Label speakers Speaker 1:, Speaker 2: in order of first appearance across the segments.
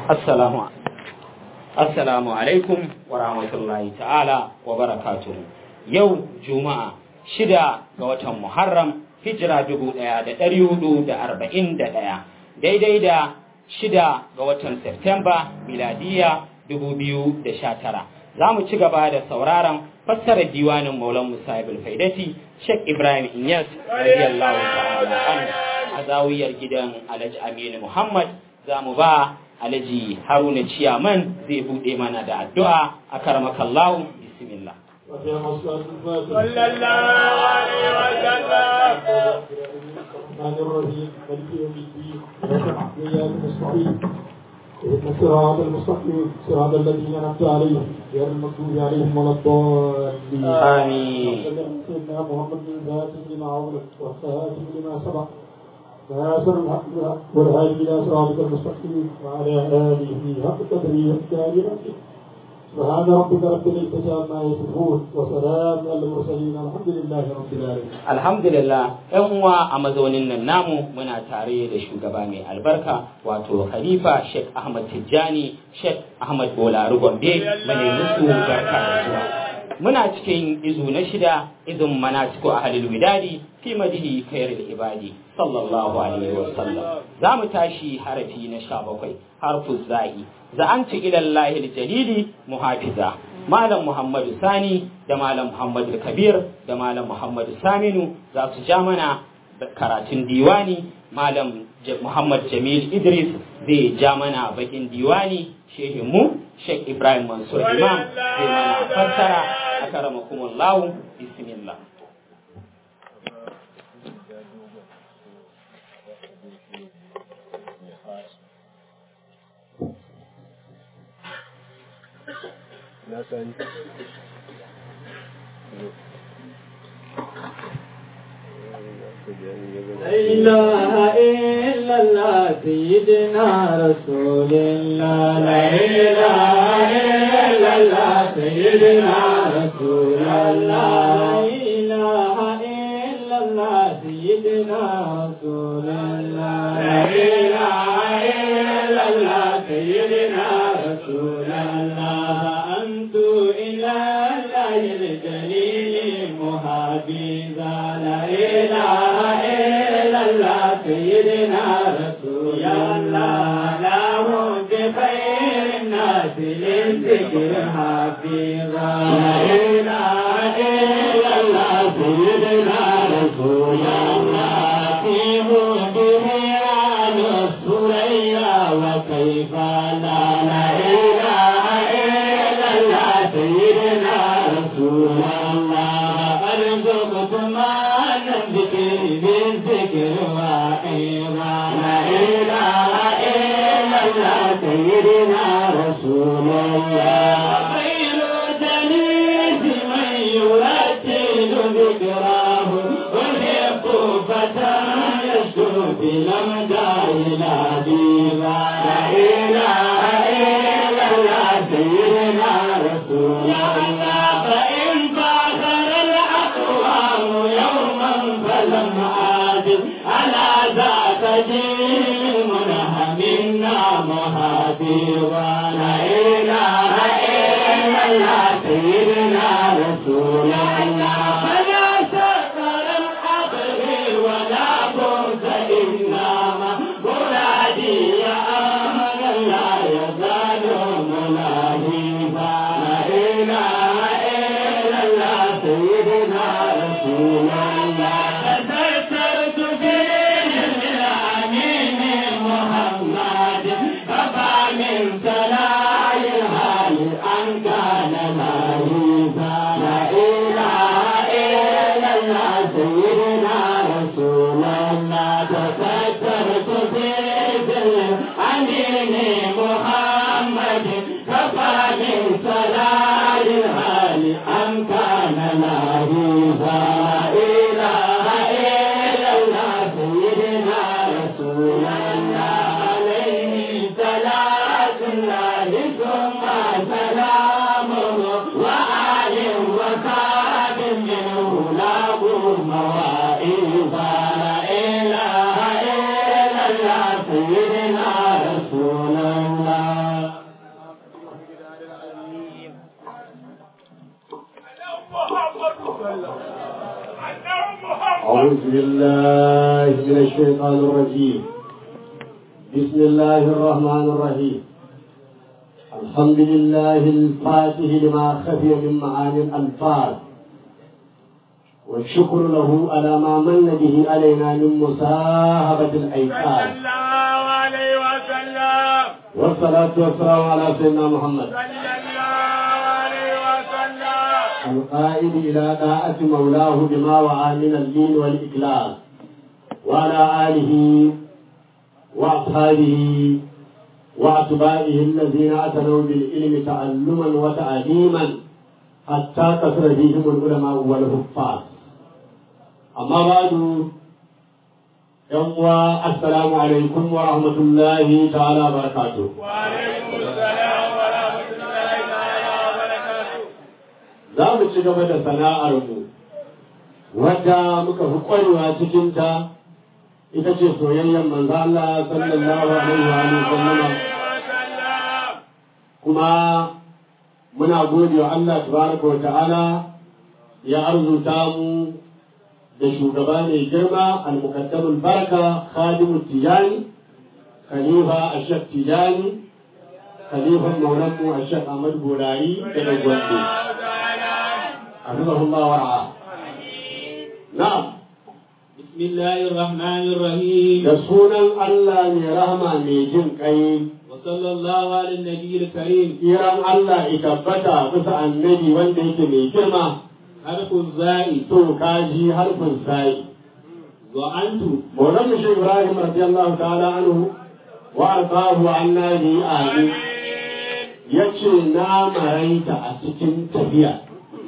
Speaker 1: assalamu assalamu alaikum wa rahmatullahi ta'ala wa barakatuhu yau juma'a shida ga watan muharram hijira dubu ɗaya da ɗari hudu da arba'in da ɗaya daidai da shida ga watan Septemba miladiya dubu biyu da sha tara za mu ci gaba da sauraron fassarar diwanin maulan musa ibn faidati sheikh ibrahim inyas radiyallahu ta'ala anhu a zawiyar gidan alhaji aminu muhammad za mu ba alhaji haruna ciyaman zai buɗe mana da addu'a a karmakallahu bismillah
Speaker 2: صلى الله عليه وسلم
Speaker 3: الرحمن الرحيم مالك يوم الدين وإياك نستعين اهدنا الصراط المستقيم صراط الذين أنعمت عليهم غير المغضوب عليهم ولا الضالين
Speaker 1: آمين.
Speaker 3: سيدنا محمد بن ذات لما أغلق والخاتم لما سبق ناصر الحق بالحق والهادي إلى صراطك المستقيم وعلى آله حق قدره ومقداره سبحان ربك رب العزة عما يصفون وسلام على المرسلين الحمد لله رب العالمين
Speaker 1: alhamdulillah yan uwa a mazaunin nan namu muna tare da shugaba mai albarka wato khalifa sheikh ahmad tijjani sheikh ahmad bolari gombe mane musu barka da zuwa muna cikin izu na shida izin manasiku ahlul widadi fi madihi khairul ibadi sallallahu alaihi wa sallam za mu tashi harafi na sha bakwai harfu za'i za'antu ila allahi jalili muhafiza malam muhammadu sani da malam muhammadu kabir da malam muhammadu saminu za su ja mana karatun diwani malam J- muhammad jamil idris zai ja mana bakin diwani shehinmu sheikh ibrahim mansur imam zai mana fassara a karamakumullahu bismillah
Speaker 2: na sani
Speaker 3: لا إله إلا الله سيدنا رسول الله لا إله إلا الله سيدنا رسول الله لا إله إلا الله سيدنا رسول الله لا إله إلا الله سيدنا رسول الله أنت إلى الله الجليل مهابيزا لا إله إلا الله سيدنا رسول الله له بخير الناس للذكر حفيظا لا إله إلا الله سيدنا رسول الله في هده عن الثريا وكيف لا لا إله إلا الله سيدنا رسول الله أرزقت ما نذكر بالذكر وحيرا لا إله إلا الله سيدنا رسول الله خير جليس من يرتل ذكراه ويحب فتى يشكو بلمدى إلى ديبا لا إله إلا الله سيدنا رسول الله فإن فاخر الأقوام يوما فلم أعجز على ذات دين منها منا مهابيرا لا إله إلا الله سيدنا رسول الله فلا سفر الحقر ولا بؤس إنما مرادي يا أمل لا يزال ملاهيبا لا إله إلا الله سيدنا رسول الله تذكرت في الأمين محمد فبا من سلاي الهال أن كان مهيبا لا إله إلا الله سيدنا رسول الله تذكرت في الأمين محمد كفى من سلاي الهال أن كان مهيبا لا إله إلا الله سيدنا رسول الله عليه صلاة الله ثم سلامه وآل وصحب منه له مواعظ لا إله إلا الله سيدنا رسول الله
Speaker 2: أعوذ بالله من الشيطان الرجيم بسم الله الرحمن الرحيم الحمد لله الفاتح لما خفي من معاني الألفاظ والشكر له على ما من به علينا من مصاحبة الأيقاظ
Speaker 4: الله عليه وسلم
Speaker 2: والصلاة والسلام على سيدنا محمد
Speaker 4: صلى الله عليه وسلم
Speaker 2: القائد إلى طاعة مولاه بما وعى من الدين والإخلاص وعلى آله وأصحابه وأتباعه الذين اعتنوا بالعلم تعلما وتعليما حتى كثر فيهم العلماء والحفاظ أما بعد يوم السلام عليكم ورحمة الله تعالى وبركاته
Speaker 4: وعليكم السلام ورحمة الله تعالى وبركاته
Speaker 2: za mu ci gaba da sana'armu wadda muka fi ƙwarewa cikinta ita ce soyayyen manzo Allah sallallahu alaihi wa alihi sallama
Speaker 4: وسلم
Speaker 2: kuma muna gode wa Allah tabaraka wa ta'ala ya arzuta mu da shugaba mai girma al-muqaddamul baraka khadimu tijani khalifa ashaq tijani khalifan maulanmu ashaq ahmad burari daga gombe حفظه الله ورعاه نعم
Speaker 1: بسم الله الرحمن الرحيم
Speaker 2: da sunan Allah mai rahama mai jin kai
Speaker 1: وصلى الله على النبي الكريم
Speaker 2: kiran Allah ya tabbata bisa annabi wanda yake mai girma
Speaker 1: حرف الزائد
Speaker 2: to kaji harfin sai
Speaker 1: وأنت
Speaker 2: Maulan mu Shehu Ibrahim radiyallahu ta'ala anhu wa ardahu anna bi ali yace na maraita a cikin tafiya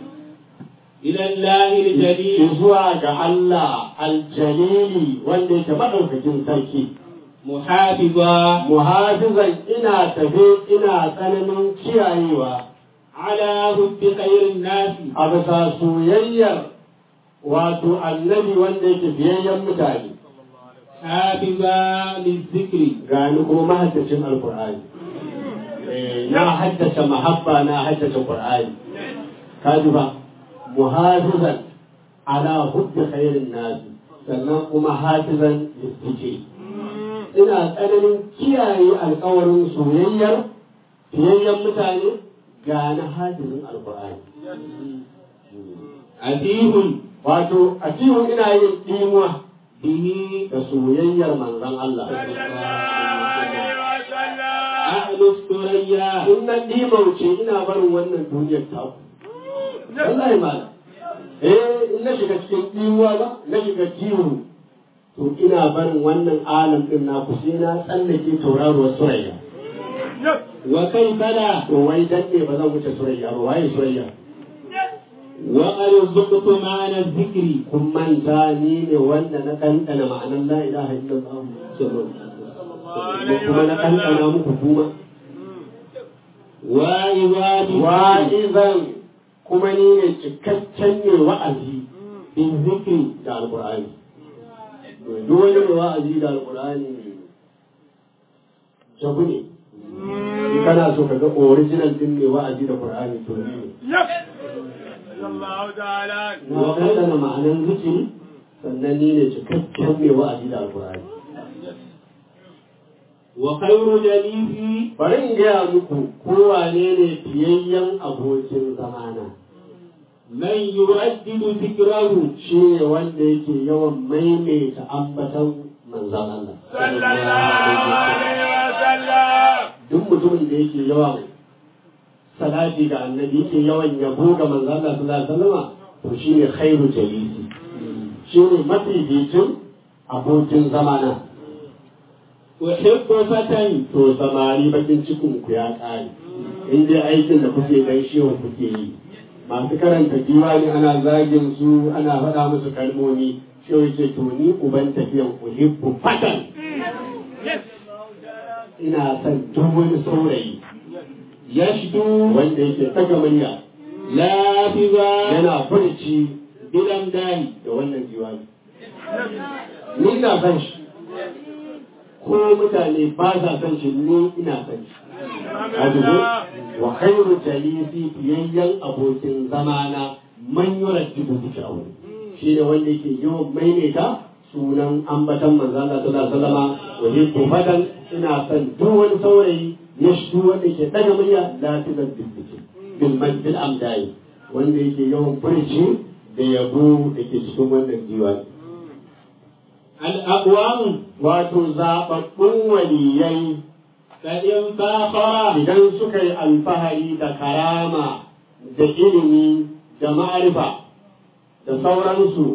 Speaker 1: إلى الله الجليل
Speaker 2: zuwa ga Allah aljalili wanda yake madaukakin sarki
Speaker 1: محافظا
Speaker 2: muhafizan ina tafe ina tsananin kiyayewa
Speaker 1: على حب خير الناس
Speaker 2: a bisa soyayyar wato annabi wanda yake biyayyen mutane
Speaker 1: حافظا للذكر
Speaker 2: gani kuma mahaddacin alkur'ani Eh, na haddace mahabba na haddace qur'ani kaji ba muhafizan ala hubbi khairin nasi sannan kuma hafizan listike ina tsananin kiyaye alkawarin soyayyar fiyayyen mutane ga na hafizin alkur'ani
Speaker 1: أتيه
Speaker 2: wato a cikin ina yin ɗimuwa
Speaker 1: به
Speaker 2: da soyayyar manzon Allah
Speaker 4: عليه وسلم
Speaker 1: أهل الثريا
Speaker 2: in na ɗimauce ina barin wannan duniyar taku wallahi malam eh in na shiga cikin ɗimuwa ba na shiga kiwo to ina barin wannan alam ɗin na ku sai na tsallake tauraruwar surayya
Speaker 1: وكيف لا
Speaker 2: to wai dan ne ba zan wuce surayya ba waye surayya
Speaker 1: وقد ذقت معنى الذكر
Speaker 2: kun manta ni ne wanda na ɗanɗana ma'anar la ilaha illallah kuma na ɗanɗana muku kuma
Speaker 1: وإذا بذكر
Speaker 2: wa'izan kuma ni ne cikakken ne wa'azi bin zikri da alƙur'ani duk wani mai wa'azi da alƙur'ani jabu ne in kana so ka ga original din mai wa'azi da ƙur'ani to ni ne
Speaker 4: الله تعالى
Speaker 2: na ɗanɗana ma'anar zikiri sannan ni ne cikakken mai wa'azi da alƙur'ani
Speaker 1: وخير جليسي
Speaker 2: bari in gaya muku kowane ne fiyayyen abokin zamana
Speaker 1: من يردد ذكره
Speaker 2: shi ne wanda yake yawan maimaita ambatan manzan Allah.
Speaker 4: صلى الله عليه وسلم
Speaker 2: Duk mutumin da yake yawan salati ga annabi yake yawan yabo ga manzan Allah sallallahu alaihi wasallama to shi ne khairu jalisi. Shi ne mafificin abokin zamana.
Speaker 1: أحب فتى
Speaker 2: To samari bakin cikin ku ya ƙare. In dai aikin da kuke dan shewa kuke yi. Masu karanta diwani ana zagin su ana faɗa musu kalmomi. Shewa ce to ni uban tafiyan uhibbu fatan. ina son duk wani saurayi
Speaker 1: يشدو
Speaker 2: wanda yake ɗaga murya
Speaker 1: لافظا
Speaker 2: yana furci
Speaker 1: بالأمدان
Speaker 2: da wannan diwani. Ni ina son shi, ko mutane ba sa son shi ni ina son shi. Ajibu, wa khairu jalisi fiyayyen abokin zamana man yura jibu zikirahu. shi ne wanda yake yawan maimaita sunan ambatan manzo Allah sallallahu alaihi wasallam wa yuhibbu fadan ina son duk wani saurayi ya shi wanda ke daga murya la tuzabbit bil majdi al amdai wanda yake yawan furci da yabo da ke cikin wannan diwani
Speaker 1: الأقوام
Speaker 2: wato zaɓaɓɓun waliyai
Speaker 1: فإن فاخر
Speaker 2: idan suka yi alfahari da karama da ilimi da ma'arifa da sauransu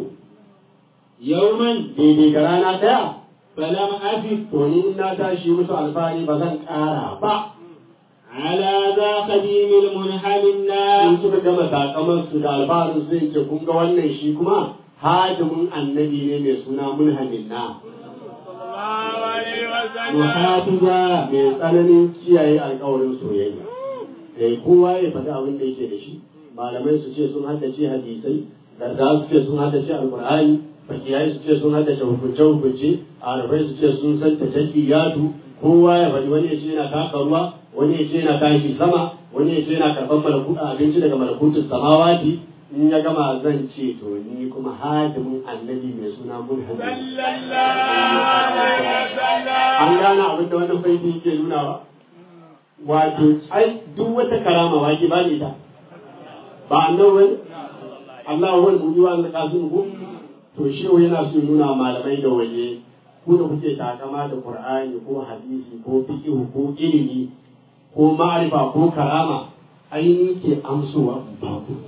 Speaker 1: يوما
Speaker 2: daidai ga rana ɗaya
Speaker 1: فلم أفد
Speaker 2: to ni in na tashi musu alfahari ba zan ƙara ba
Speaker 1: على ذا قديم المنحل النار
Speaker 2: in suka gama sakamansu da alfaharin sai ce kun ga wannan shi kuma hadimin annabi ne mai suna mulhamin na
Speaker 4: الله عليه وسلم
Speaker 2: muhafiza mai tsananin kiyaye alkawarin soyayya eh kowa ya faɗi abin da yake da shi malamai su ce sun haddace hadisai garda su ce sun haddace alqur'ani fakiyai su ce sun haddace hukunce hukunce arafai su ce sun san tajaddiyatu kowa ya faɗi wani ya ce yana taka ruwa wani ya ce yana tashi sama wani ya ce yana karɓar malakuta abinci daga malakutun samawati in ya gama zan ce to ni kuma hadimin annabi mai suna mulhamin
Speaker 4: صلى الله عليه وسلم
Speaker 2: an gane abin da wannan faifin yake nuna ba wato ai duk wata karama wa ke ba ne ta ba annabi wani Allah wa wani mujiwa an zaka sun ku to shi yana so nuna malamai da waje ku da kuke takama da Qur'ani ko hadisi ko fiqh ko ilimi ko ma'arifa ko karama ai ni ke amsowa in ba ku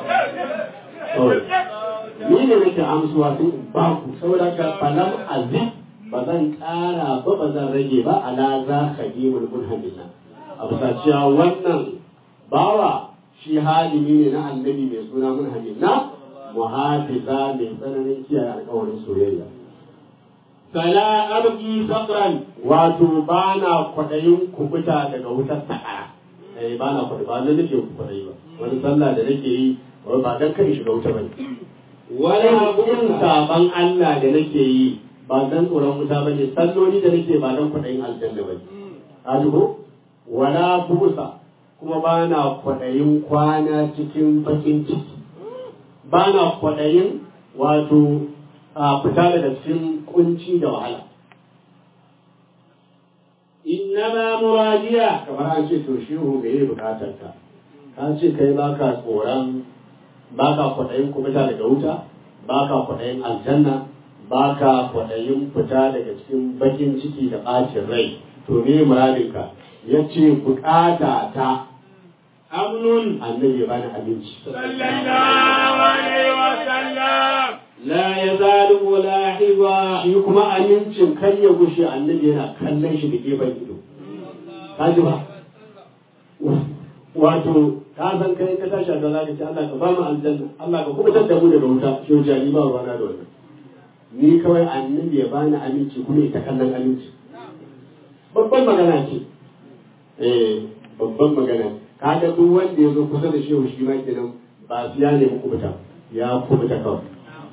Speaker 2: Kawai. ni ne nake amsuwa sai in ba ku saboda ka falam azim ba zan ƙara ba ba zan rage ba ala za ka yi mulkun hamina a bisa cewa wannan bawa shi halimi ne na annabi mai suna mun hamina muhafiza mai tsananin kiyaye alƙawarin soyayya
Speaker 1: فلا أبقي صبرا
Speaker 2: wato ba na kwaɗayin kubuta daga wutar sa'a eh ba na kwaɗayi ba na nake kwaɗayi ba wani sallah da nake yi wai ba dan kai shiga wuta bane
Speaker 1: ولا
Speaker 2: irin
Speaker 1: بؤس
Speaker 2: saban Allah da nake yi ba dan tsoron wuta ba ne salloli da nake ba dan kwaɗayin aljanna ba ne ko wala busa kuma ba na kwaɗayin kwana cikin bakin ciki ba na kwaɗayin wato a fita daga cikin kunci da wahala
Speaker 1: إنما مراديا
Speaker 2: kamar an ce to shehu me yi bukatar ka ka ce kai baka tsoron baka kwaɗayin kubuta daga wuta baka kwaɗayin aljanna baka kwaɗayin fita daga cikin bakin ciki da ɓacin rai to me muradinka ya ce bukata ta
Speaker 1: أمن
Speaker 2: annabi ya bani abinci
Speaker 4: صلى الله عليه وسلم
Speaker 1: لا يزال ملاحظا
Speaker 2: shi kuma amincin kar ya gushe annabi yana kallon shi da gefen ido ka ji ba wato ka san kai ka tashi da zaka ce Allah ka ba mu aljanna Allah ka kubutar da mu daga wuta shi jani ba ruwana da wannan ni kawai annabi ya bani aminci kuma ita kallon aminci babban magana ce eh babban magana kaga duk wanda ya zo kusa da shehu shi ma kenan ba su ya nemi kubuta ya kubuta kawai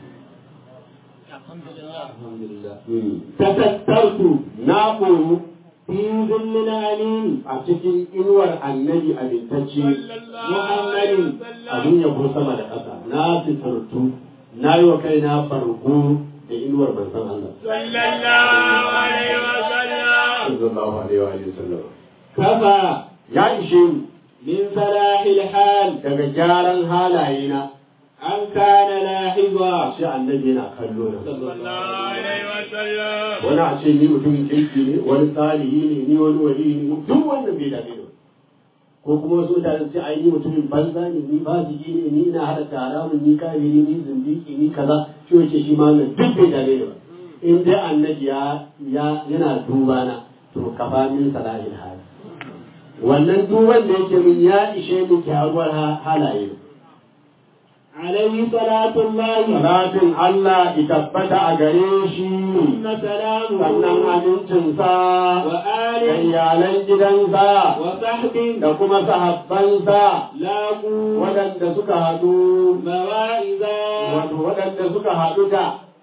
Speaker 2: tatattartu na koyo fi zillin amin a cikin inuwar annabi amintacce muhammadin abin yabo sama da ƙasa na fitartu na yi wa kaina farko da inuwar manzon Allah
Speaker 4: صلى الله عليه وسلم
Speaker 2: sallallahu alaihi wa alihi wasallam
Speaker 1: كفى
Speaker 2: ya ishe ni
Speaker 1: من صلاح الحال
Speaker 2: daga gyaran halaye na
Speaker 1: أن كان لاحظا
Speaker 2: shi annabi yana kallo na
Speaker 4: صلى الله عليه وسلم
Speaker 2: wani a ce ni mutumin kirki ne wani tsarihi ne ni wani wali ne duk wannan bai dame ni ba. ko kuma wasu mutane su ce ai ni mutumin banza ne ni fasiki ne ni ina hada haramun ni kafiri ni zindiki ni kaza shi wace shi ma wannan duk bai dame ni ba in dai annabi ya ya yana duba na to kafa min salahil hal wannan duban da yake min ya ishe ni kyaruwar ha- halaye
Speaker 1: عليه صلاة الله
Speaker 2: salatin Allah ya tabbata a gare shi
Speaker 1: ثم سلامه
Speaker 2: sannan amincinsa da
Speaker 1: وآل
Speaker 2: iyalan gidansa
Speaker 1: وصحب
Speaker 2: da kuma sahabbansa
Speaker 1: لاقوا
Speaker 2: waɗanda suka haɗu
Speaker 1: مواعظا
Speaker 2: wato waɗanda suka haɗu da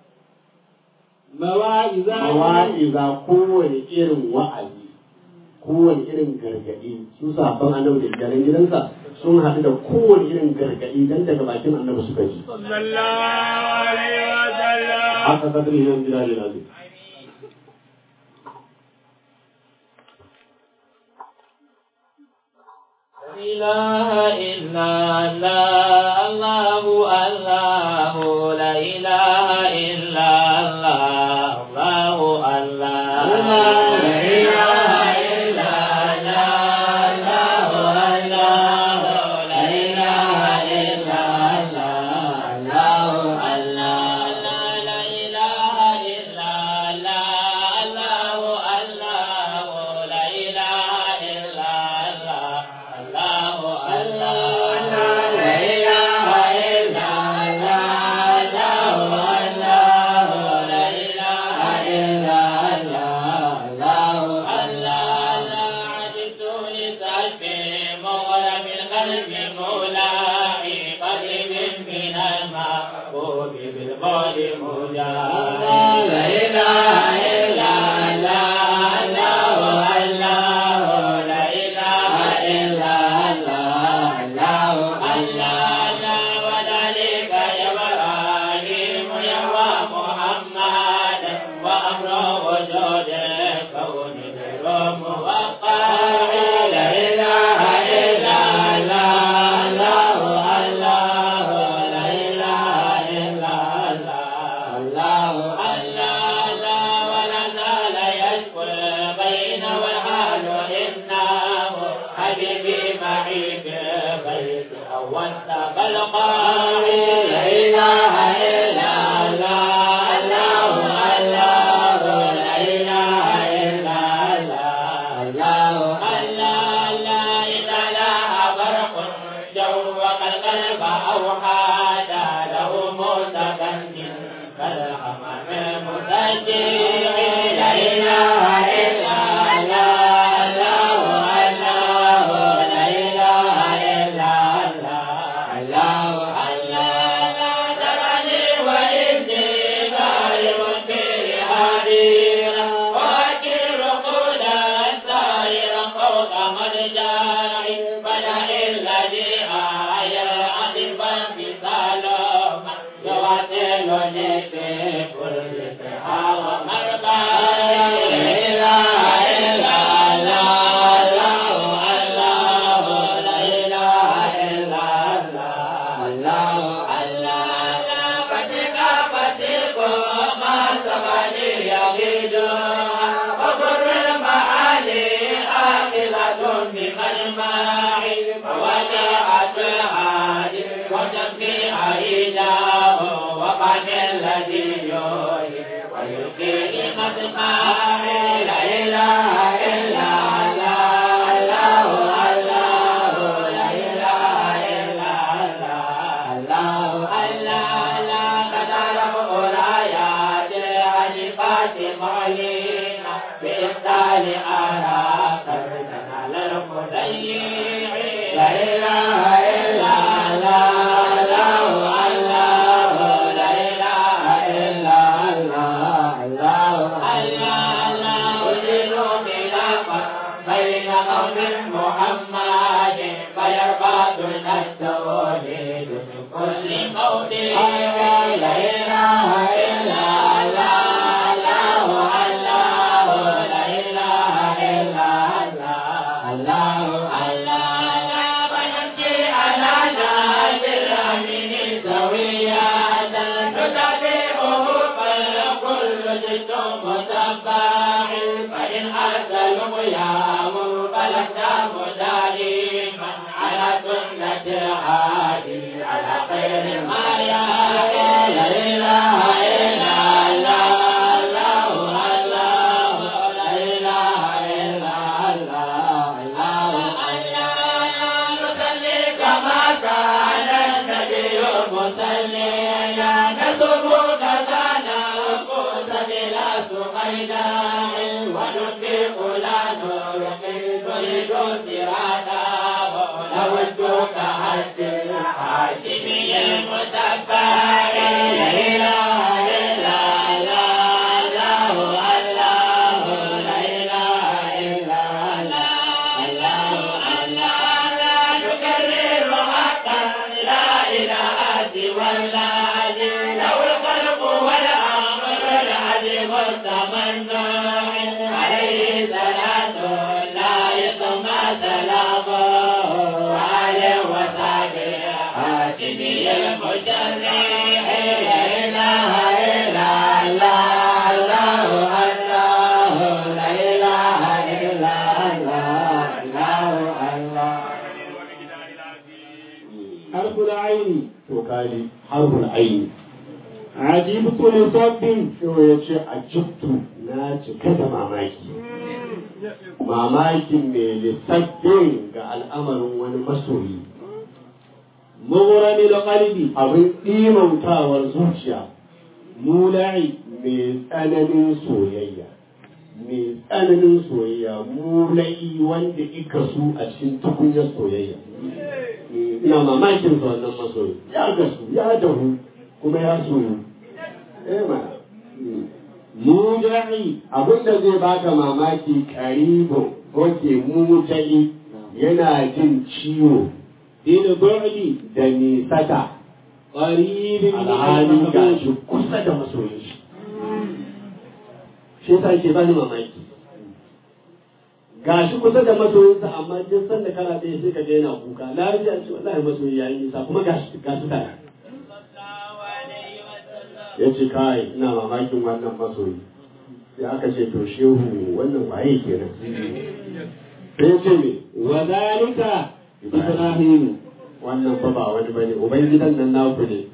Speaker 1: مواعظا
Speaker 2: mawa'iza kowane irin wa'azi kowane irin gargaɗi su sahabban annabi da iyalan gidansa sun haɗu da kowane irin gargaɗi dan daga bakin annabi suka ji
Speaker 4: صلى الله عليه وسلم
Speaker 2: haka kadri yan bilal lazim
Speaker 5: إله إلا الله الله الله لا إله إلا الله الله الله لا إله إلا الله الله لا إله إلا الله الله الله لا إله إلا الله الله لا إله إلا الله الله الله لا إله إلا الله الله لا إله إلا الله الله الله عجبت لسلبي مغرم القلب مولاي قريب من المحبوب بالقول مجاهد لا إله إلا الله الله لا إله إلا الله الله الله وذلك يا إبراهيم يهوى محمد وأمر وجود كون الروم وقاع لا إله إلا الله الله لا إله إلا الله الله الله ولا زال يشكو بين والحال إنه حبيبي معي في بيت أول فالقاعي لا إله إلا الله الله الله لا إله إلا الله الله الله لا إذا لها برق جوق القلب أوحاد له متكن كالحمام المسجع لا إله إلا الله الله لا إله إلا الله الله الله ترني وإني غير في هديرا وأكل قولا سائرا فوق مرجعي فلا الذي آية عذبا بسلام يواصلني في كل سحا ومرقى لا إله إلا الله الله لا إله إلا الله الله الله فتك فتك ما سبني يغيد وبر المعالي آكلة بمجمع فوجاءت العادي وتبكي عيداه وقد الذي يحيي ويلقي مسمعي لا إله إلا الله الله لا إله إلا الله الله الله قد رفع الآيات عجبات معلينا بإبطال آراء سردنا للمضيع لا إله إلا الله الله لا إله إلا الله الله الله أجلوا خلافا بين قوم محمد فيرفع دون التوحيد من كل موضع لا إله إلا الله الله لا إله إلا الله الله الله فنمشي على نهج الأمين سويا نتبعه فالكل جد متبع فإن أرسلوا يام فلست مدائما على سنة الهادي على خير ما يهدي لا إله إلا الله الله لا إله إلا الله الله الله نصلي كما كان النبي مصليا نسب كذا نقول بلا سقيدا ونطبق لا نرقي نريد سرادا نودك حج الحاشمي المتبع لا إله إلا الله الله لا إله إلا الله الله الله لا نكرر
Speaker 3: حرف العين
Speaker 2: to kaji harful aini
Speaker 3: عجبت لصب
Speaker 2: shi ya ce a jibtu na cika da mamaki mamakin mai lissafin ga al'amarin wani masoyi
Speaker 3: مغرم القلب
Speaker 2: abin ɗimautawar zuciya
Speaker 3: مولع
Speaker 2: mai tsananin soyayya mai tsananin soyayya mulai wanda ika su a cikin tukunyar soyayya ina mamakin sa wannan masoyi ya gasu ya dahu kuma ya soyu eh mana
Speaker 3: موجعي
Speaker 2: abinda zai baka mamaki karibo oke mutali yana jin ciwo
Speaker 3: بالبعد
Speaker 2: da nisata
Speaker 3: قريب من
Speaker 2: alhali ga
Speaker 3: المحبوب
Speaker 2: shi kusa da masoyin shi shi yasa ke bani mamaki ga shi kusa da masoyinsa amma duk sanda kana ɗaya sai ka ga yana kuka lafiya ce wallahi masoyi ya yi nisa kuma ga shi ga su tare ya ce kai ina mamakin wannan masoyi sai aka ce to shehu wannan waye kenan sai ya ce me
Speaker 3: وذلك إبراهيم
Speaker 2: wannan fa ba wani bane ubangidan nan naku ne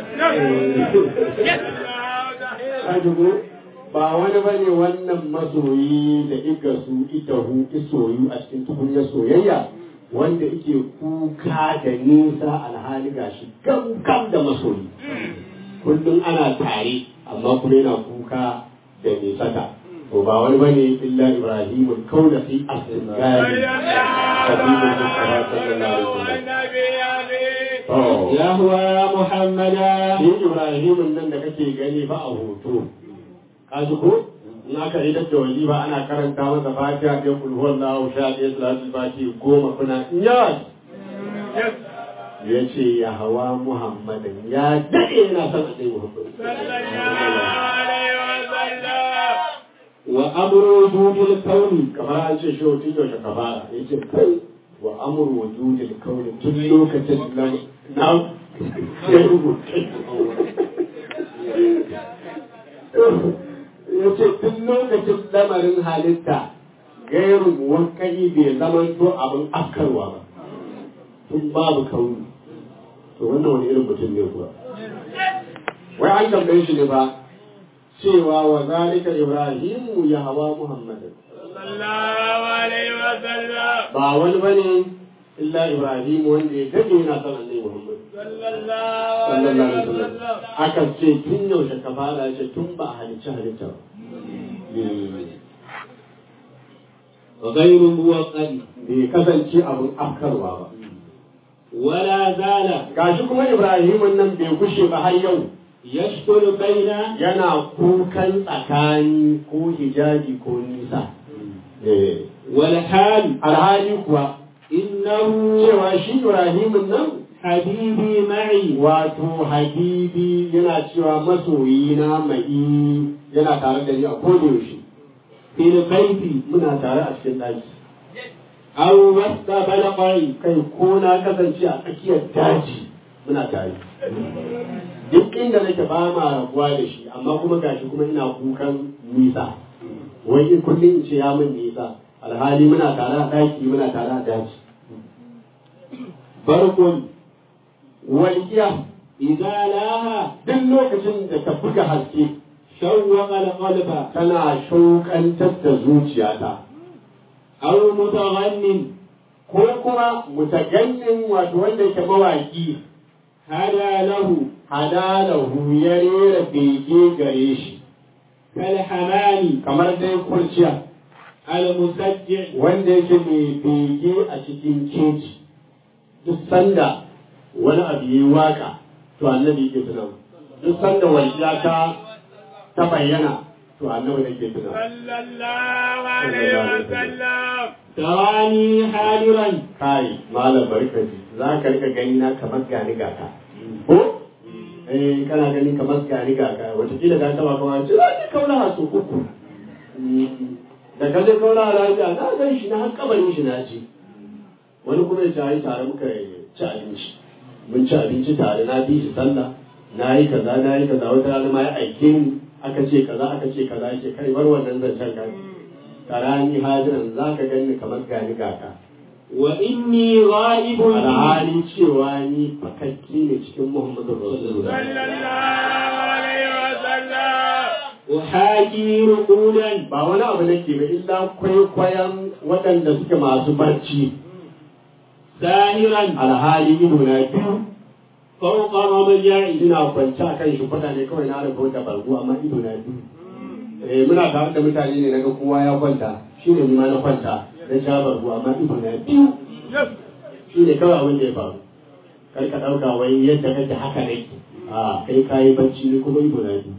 Speaker 2: Kaji ko ba wani bane wannan masoyi da iga su ita hu isoyu a cikin tukunyar soyayya wanda ike kuka da nisa alhali gashi gam gam da masoyi kullum ana tare amma kuma yana kuka da nisata to ba wani bane illa ibrahimul kauna fi asgari habibul mustafa sallallahu alaihi wasallam to
Speaker 3: يا هو يا محمدا
Speaker 2: shi ibrahimun nan da kake gani ba a hoto kaji ko in aka yi da wali ba ana karanta masa fatiha da kul huwallahu sha ɗaya salatul fatiha goma kuna yas ya ce ya hawa muhammadin ya daɗe yana son a muhammad
Speaker 3: وأمر وجود الكون
Speaker 2: kamar an ce shi tun yaushe ka fara ya ce kai wa amur wujudil kauni tun lokacin na na ya rubuta ya ce tun lokacin lamarin halitta gairu wakali bai zama to abin afkarwa ba tun babu kauni to wannan wani irin mutum ne kuwa wai an tambaye shi ne ba cewa wa zalika ibrahimu ya hawa muhammadin ba wani bane illa ibrahim wanda ya dade yana son annabi muhammad sallallahu alaihi wasallam aka ce tun yaushe ka fara ce tun ba a halicci halitta ba
Speaker 3: غير موقد
Speaker 2: bai kasance abin afkarwa ba
Speaker 3: ولا زال
Speaker 2: gashi kuma ibrahim nan bai kushe ba har yau
Speaker 3: يشكل بين
Speaker 2: yana kukan tsakani ko hijabi ko nisa Eh.
Speaker 3: والحال
Speaker 2: alhali kuwa
Speaker 3: إنه
Speaker 2: cewa shi ibrahimin nan
Speaker 3: حبيبي معي
Speaker 2: wato habibi yana cewa masoyi na mai yana tare da ni a kodayaushe
Speaker 3: في البيت
Speaker 2: muna tare a cikin ɗaki
Speaker 3: أو وسط بلقي
Speaker 2: kai ko na kasance a tsakiyar daji muna tare duk inda nake ba ma rabuwa da shi amma kuma gashi kuma ina kukan nisa wai in kullum in ce ya min nisa alhali muna tare a ɗaki muna tare a daji
Speaker 3: برق
Speaker 2: walƙiya
Speaker 3: إذا لاها
Speaker 2: duk lokacin da ta buga haske
Speaker 3: شوق القلب
Speaker 2: tana shauƙantar da zuciyata
Speaker 3: أو متغن
Speaker 2: ko kuma mutagannin wato wanda yake mawaki
Speaker 3: هدى له
Speaker 2: hadalahu ya rera bege gare shi
Speaker 3: كالحمام
Speaker 2: kamar dai kurciya
Speaker 3: المسجع
Speaker 2: wanda yake mai bege a cikin keji duk sanda wani abu yi waka to annabi yake tuna duk sanda walƙiya ta ta bayyana to annabi ne ke tuna
Speaker 3: تراني حاضرا
Speaker 2: kai malam barkaji za ka rika gani na kamar gani gaka ko eh kana gani kamar gani gaka wataƙila ka taba kawai ce za ki kauna hasu uku da ka je kauna lafiya na gan shi na har kabarin shi na ci wani kuma ya ce ai tare muka ci abinci mun ci abinci tare na bi shi sallah na yi kaza na yi kaza wata rana ma ya aike ni aka ce kaza aka ce kaza ya ce kai bar wannan zancen ka tarani hajiran za ka gani kamar gani gaka
Speaker 5: وإني غائب
Speaker 2: alhali cewa ni fakakki ne cikin muhammadu rasulullah
Speaker 4: sallallahu alaihi wasallam
Speaker 5: أحاكي رقودا
Speaker 2: ba wani abu nake ba illa kwaikwayon waɗanda suke masu barci
Speaker 5: ساهرا
Speaker 2: alhali ido na biyu
Speaker 5: فوق مضجعي
Speaker 2: ina kwance a kan shi kuɗa ne kawai na rufe da bargo amma ido na biyu eh muna tare da mutane ne naga kowa ya kwanta shi ne ni ma na kwanta na sha bargo amma ido na biyu shi ne kawai abin da ya faru kar ka ɗauka wai yadda kake haka ne a kai kayi bacci ne kuma ido na biyu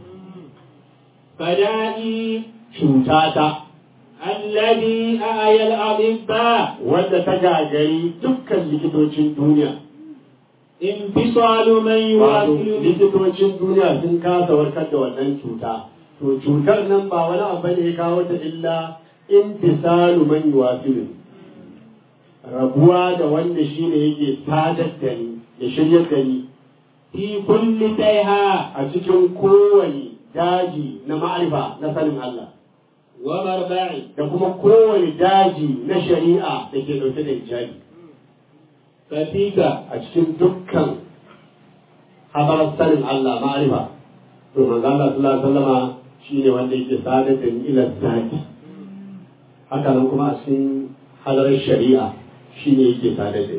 Speaker 5: فدائي
Speaker 2: cutata
Speaker 5: الذي أعيا الأطباء
Speaker 2: wanda ta gagari dukkan likitocin duniya
Speaker 5: انفصال من
Speaker 2: wato
Speaker 5: يواصل
Speaker 2: likitocin duniya sun kasa warkar da wannan cuta to cutar nan ba wani abu ne ya kawo ta illa intisalu man yuwasilu rabuwa da wanda shine yake sadar da ni ya shiryar da ni
Speaker 5: في كل تيها
Speaker 2: a cikin kowane daji na ma'arifa na sanin Allah
Speaker 5: ومربع
Speaker 2: da kuma kowane daji na shari'a da ke ɗauke da hijabi
Speaker 5: ففيك
Speaker 2: a cikin dukkan habarar sanin Allah ma'arifa to manzo Allah sallallahu alaihi wasallama shine wanda yake sadar da ni ila zati haka nan kuma a cikin hadarar shari'a shine yake sadar da ni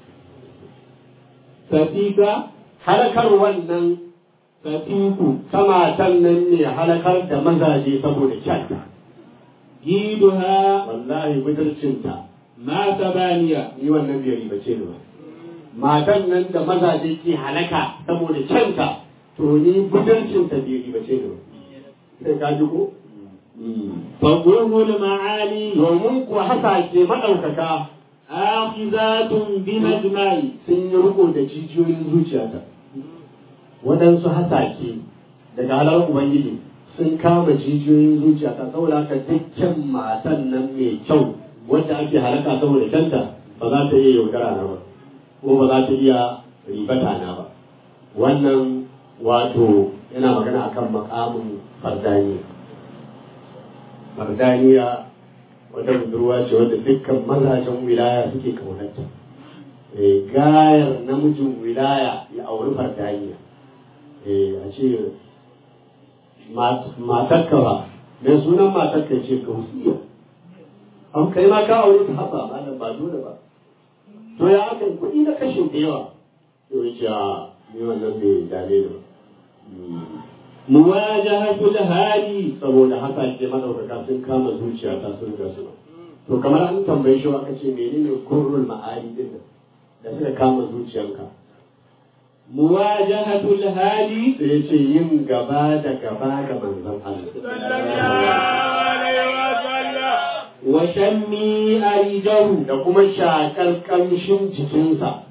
Speaker 5: ففيك
Speaker 2: halakar wannan
Speaker 5: ففيك
Speaker 2: samatan nan ne halakar da mazaje saboda kyanta
Speaker 5: جيدها
Speaker 2: wallahi budurcinta
Speaker 5: ما ثمانية
Speaker 2: ni wannan bai ribace ni ba matan nan da mazaje ke halaka saboda kyanta to ni budurcinta bai ribace ni ba sai ka ji ko
Speaker 5: فقره المعالي
Speaker 2: domin kuwa hasake maɗaukaka
Speaker 5: آخذات بمجمعي
Speaker 2: sun yi riko da jijiyoyin zuciyata waɗansu hasake daga halar ubangiji sun kama jijiyoyin zuciyata saboda haka dukkan matan nan mai kyau wadda ake halaka saboda kyanta ba za ta iya yaudara na ba ko ba za ta iya ribata na ba wannan wato yana magana akan makamin fardaniya fardaniya wata budurwa ce wadda dukkan mazajen wilaya suke kaunarta Eh, gayar namijin wilaya ya auri fardaniya Eh, a ce mat- matakka ba mai sunan matakka ce gausiya an kai ma ka aure ta haba malam ba dole ba to ya aka yi kuɗi na kashin da yawa to ya ce a ni wannan bai dame ni ba Hmm.
Speaker 5: مواجهة الهادي
Speaker 2: saboda haka ke madaukaka sun kama zuciya ta sun ga suna to kamar an tambaye shi aka ce menene kurrul ma'ani din nan da suka kama zuciyanka
Speaker 5: مواجهة الهادي
Speaker 2: sai ya ce yin gaba da gaba ga manzon Allah
Speaker 4: alaihi wasallam
Speaker 5: وشمي أريجه
Speaker 2: da kuma shakar kamshin jikinsa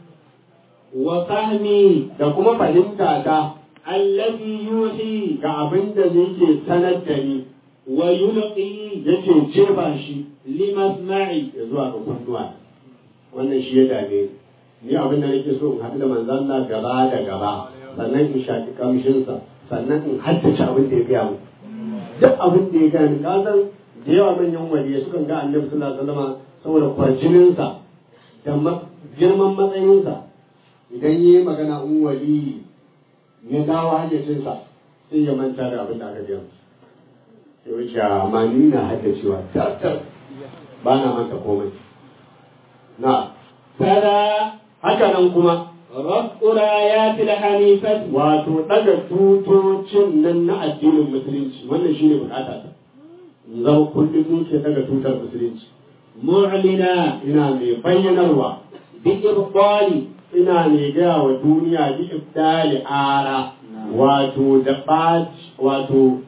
Speaker 5: وفهمي
Speaker 2: da kuma fahimta ta
Speaker 5: الذي يوحي
Speaker 2: ga abin da yake sanar da ni
Speaker 5: ويلقي
Speaker 2: yake jefa shi
Speaker 5: لمسمعي
Speaker 2: ya zuwa ga kunnuwa wannan shi ya dame ni ni abin da nake so in haɗu da manzon Allah gaba da gaba sannan in shaki kamshinsa sannan in haddace abin da ya gaya mu duk abin da ya gaya ni ka san da yawa manyan waliyai sukan ga annabi sallallahu alaihi wasallam saboda kwarjininsa da ma- girman matsayinsa idan yi magana in wali ya dawo hayyacinsa sai ya manta da abin da aka gaya masa sai wuce amma ni na haddacewa tattar ba na manta komai na
Speaker 5: فلا
Speaker 2: haka nan kuma
Speaker 5: رفع رايات الحنيفة
Speaker 2: wato daga tutocin nan na addinin musulunci wannan shine bukata ta in zama kullum ni ke daga tutar musulunci
Speaker 5: معلنا
Speaker 2: ina mai bayyanarwa
Speaker 5: بإبطال
Speaker 2: ina mai gaya wa duniya bi ibdali ara wato da ɓaci wato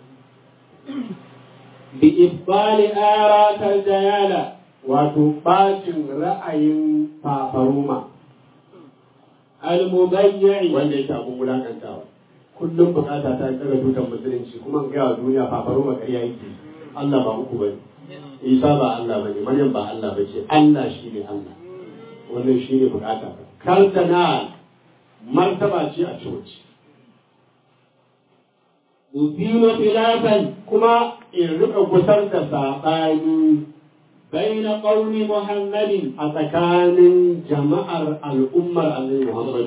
Speaker 5: بإبطال آراك الديالة
Speaker 2: wato ɓacin ra'ayin fafaruma
Speaker 5: المبيع
Speaker 2: wanda yake abin wulakantawa kullum bukata ta daga tutar musulunci kuma in gaya wa duniya fafaruma ƙarya yake Allah ba uku bane Isa ba Allah bane Maryam ba Allah bace Allah shine Allah wannan shine bukata ta kardinal martaba ce a coci
Speaker 5: أثير خلافا
Speaker 2: kuma in rika gusar da saɓani
Speaker 5: بين قوم محمد
Speaker 2: a tsakanin jama'ar al'ummar annabi Muhammad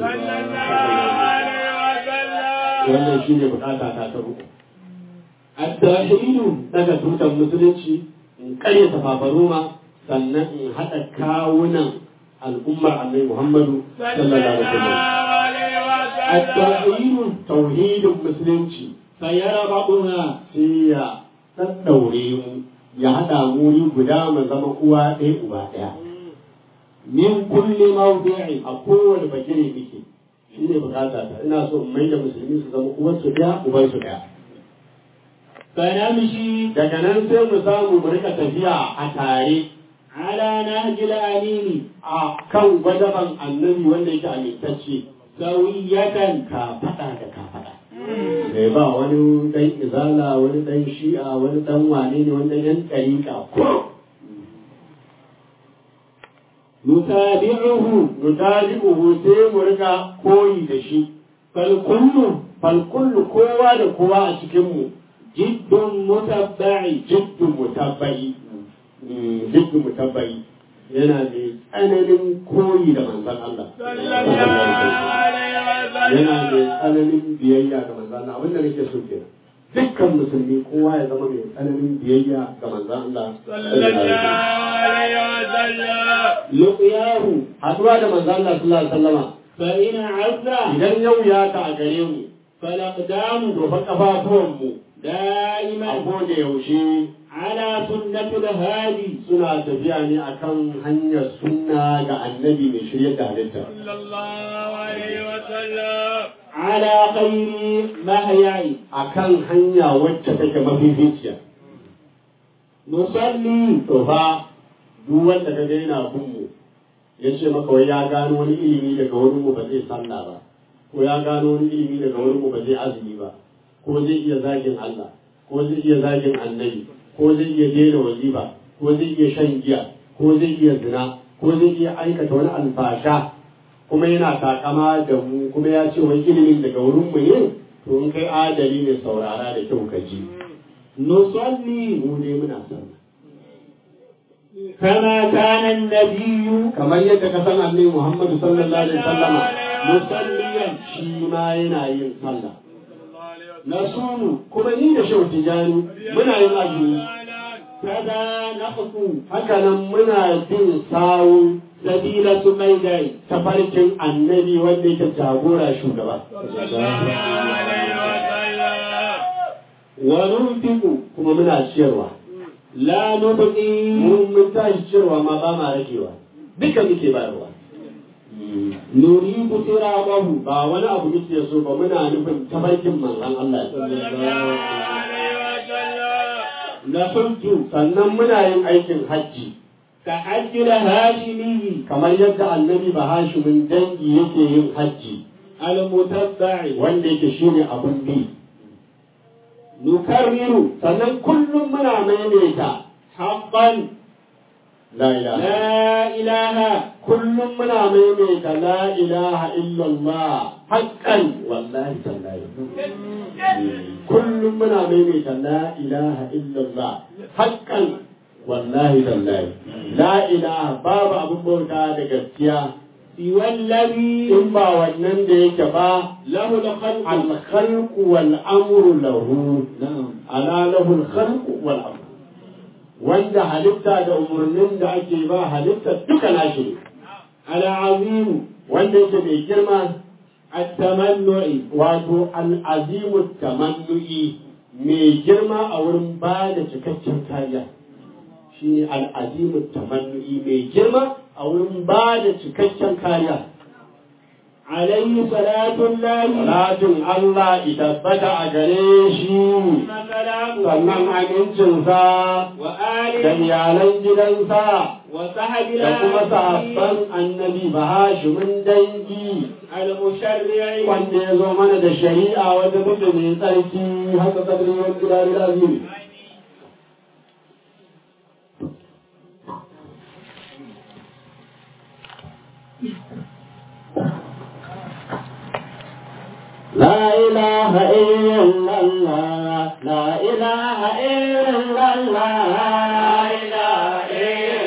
Speaker 2: wannan shi ne bukata ta ta uku
Speaker 5: التوحيد
Speaker 2: daga tutar musulunci in karya tafafaruma sannan in haɗa kawunan al'ummar annabi Muhammadu sallallahu alaihi wasallam
Speaker 5: التوحيد
Speaker 2: tauhidin musulunci
Speaker 5: فيربطنا
Speaker 2: sai ya ɗaɗɗaure mu ya haɗa mu wuri guda mu zama uwa ɗaya uba ɗaya
Speaker 5: من كل موضع
Speaker 2: a kowane bagire muke shi ne bukata ta ina so in mai da musulmi su zama uwarsu ɗaya ubansu ɗaya
Speaker 5: فنمشي
Speaker 2: daga nan sai mu samu mu rika tafiya a tare
Speaker 5: على نهج الأمين
Speaker 2: a kan gwadaban annabi wanda yake amintacce
Speaker 5: سوية
Speaker 2: ka faɗa da ka faɗa mai ba wani ɗan izala wani ɗan shi'a wani ɗan wane ne wani ɗan yan ɗariƙa ko
Speaker 5: نتابعه
Speaker 2: nutabi'uhu sai mu rika koyi da shi
Speaker 5: فالكل
Speaker 2: falkullu kowa da kowa a cikinmu
Speaker 5: جد متبع
Speaker 2: jiddu mutabbai jiddu mutabbai yana da tsananin koyi da manzon Allah yana da tsananin biyayya ga manzon Allah abinda nake so kenan dukkan musulmi kowa ya zama mai tsananin biyayya ga manzon Allah
Speaker 5: لقياه
Speaker 2: haduwa da manzon Allah sallallahu alaihi wasallama
Speaker 5: فإن عز
Speaker 2: idan yau ya ta a gare mu
Speaker 5: فالأقدام
Speaker 2: to fa kafafuwan mu a
Speaker 5: دائما
Speaker 2: koda yaushe
Speaker 5: على سنة الهادي
Speaker 2: suna tafiya ne akan hanyar sunna ga annabi mai shirya da halitta
Speaker 5: على خير مهيع
Speaker 2: akan hanya wacce take mafificiya
Speaker 5: نصلي
Speaker 2: to fa duk wanda kaga yana bin mu ya ce maka wai ya gano wani ilimi daga wurin mu ba zai sallah ba ko ya gano wani ilimi daga wurin mu ba zai azumi ba ko zai iya zagin Allah ko zai iya zagin annabi ko zai iya daina wazifa ko zai iya shan giya ko zai iya zina ko zai iya aikata wani alfasha kuma yana takama da mu kuma ya ce wai ilimin daga wurin mu ne to in kai adali ne saurara da kyau ka ji
Speaker 5: نصلي
Speaker 2: mu ne muna sallah
Speaker 5: كما كان النبي
Speaker 2: kamar yadda ka san annabi Muhammad sallallahu alaihi wasallama
Speaker 5: مصليا
Speaker 2: shi ma yana yin sallah
Speaker 5: نصوم
Speaker 2: kuma ni da shehu tijani muna yin azumi
Speaker 5: كذا نخطو
Speaker 2: haka nan muna bin sawun
Speaker 5: سبيل سميداي
Speaker 2: tafarkin annabi wanda yake jagora shugaba
Speaker 5: وننفق
Speaker 2: kuma muna ciyarwa
Speaker 5: لا نبقي
Speaker 2: mun mun tashi ciyarwa ma ba ma ragewa duka muke bayarwa
Speaker 5: نريد صراطه
Speaker 2: ba wani abu muke so ba muna nufin tafarkin manzon Allah
Speaker 5: نحج
Speaker 2: sannan muna yin aikin hajji
Speaker 5: كحج الهاشمي
Speaker 2: kamar yadda annabi bahashimin dangi yake yin hajji
Speaker 5: المتبع
Speaker 2: wanda yake shine abun bi
Speaker 5: نكرر
Speaker 2: sannan kullum muna maimaita
Speaker 5: حقا
Speaker 2: la ilaha
Speaker 5: لا إله
Speaker 2: kullum muna maimaita la ilaha illallah haqqan wallahi tallahi kullum muna maimaita la ilaha illallah haqqan wallahi tallahi la ilaha babu abun bauta da gaskiya
Speaker 5: سوى الذي
Speaker 2: in ba wannan da yake ba
Speaker 5: له الخلق
Speaker 2: الخلق والأمر له
Speaker 5: نعم
Speaker 2: ألا له الخلق والأمر wanda halitta da umarnin da ake ba halitta duka nashi ne
Speaker 5: العظيم
Speaker 2: wanda yake mai girma
Speaker 5: التمنع
Speaker 2: wato al'azimu tamannu'i mai girma a wurin ba da cikakken kariya shi ne al'azimu tamannu'i mai girma a wurin ba da cikakken kariya
Speaker 5: عليه صلاة الله
Speaker 2: Salatin Allah itabbata a gare shi
Speaker 5: وسلامه
Speaker 2: sannan amincinsa da
Speaker 5: وآله
Speaker 2: iyalan gidansa
Speaker 5: وصحب
Speaker 2: da kuma sahabban annabi ba hashimin dangi
Speaker 5: المشرع
Speaker 2: wanda ya zo mana da shari'a wanda muke mai tsarki haka kadri wani gidari lazimi لا إله إلا الله لا إله إلا الله لا إله إلا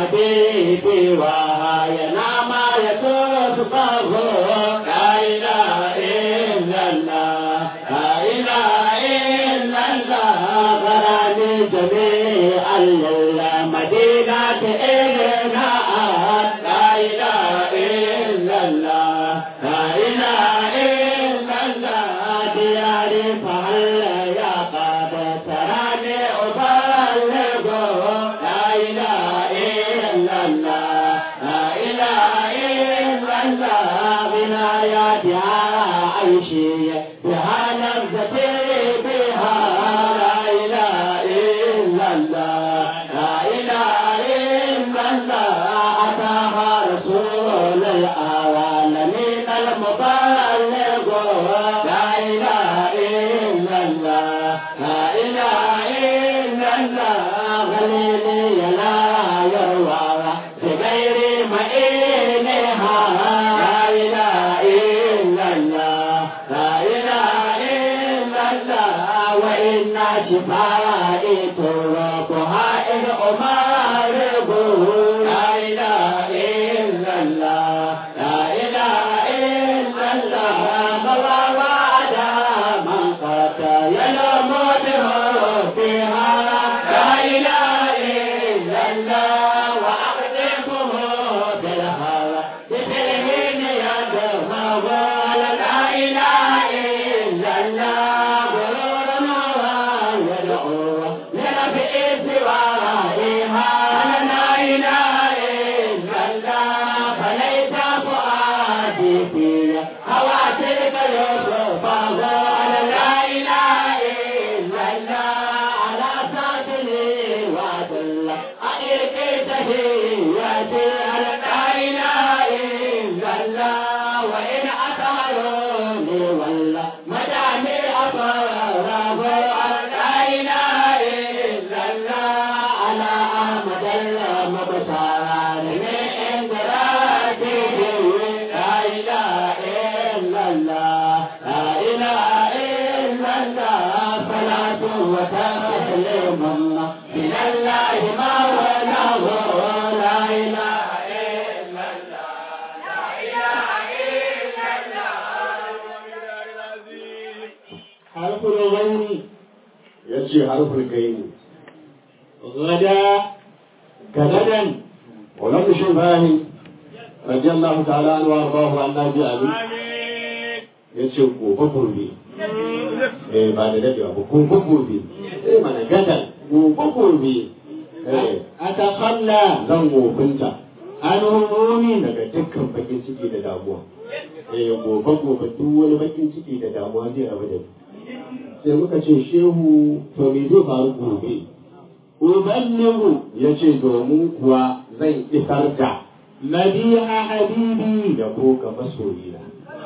Speaker 2: حبيبي وهاينا ما يسوس فهو لا إله إلا الله لا إله إلا الله غراني جميع المدينة إلنا لا إله إلا الله لا إله إلا الله دياري فهل يا قد تراني أبلغ لا إله إلا الله لا إله إلا الله بناياتها عيشي بها لذتي بها لا إله إلا الله لا إله إلا الله أتاها رسول العالمين المبلغ لا إله إلا الله لا إله إلا الله غليلي لا يروى بغير مئينها لا إله إلا الله لا إله إلا الله وإن شفائي تركها إذ أمارب لا إله إلا الله لا إله إلا الله مضى وعد من قتل الموت فيها لا إله إلا الله وأخذكم بالهوى بفرهن يدفع لا إله إلا الله غرور ويدعو لنفع سوائها لا إله إلا الله فليس فؤادي في هواتك يوسف لا إله إلا الله على ساتني وعدل أئرك تهياتي لا إله إلا الله وإن أطهروني ولا مدامي أطهره لا إله إلا الله على أحمد المبشار من درجته لا إله إلا الله لا إله إلا الله صلاة وتسليم من الله ما وله لا إله إلا الله لا إله إلا الله حرف الغين
Speaker 6: ya ce harfin gaini
Speaker 2: غدا
Speaker 6: غدا ولم شبهه رضي الله تعالى عنه وارضاه عن نبي علي ya ce gobe gobe eh ba da dadewa ba gobe gobe eh mana gadan gobe gobe eh
Speaker 2: أتخلى
Speaker 6: zan gofinta
Speaker 2: عن هموم
Speaker 6: daga dukkan bakin ciki da damuwa eh gobe gobe duk wani bakin ciki da damuwa zai rabu da ni sai muka ce shehu to me zai faru gobe uballighu ya ce domin kuwa zan isar da
Speaker 2: مديح حبيبي
Speaker 6: da ko ga masoyina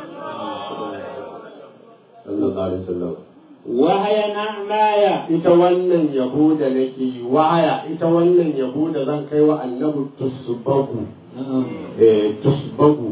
Speaker 6: sallallahu alaihi wasallam
Speaker 2: وهي نعمايا
Speaker 6: ita wannan yabo da nake yi waya ita wannan yabo da zan kai wa annabi tusbagu eh tusbagu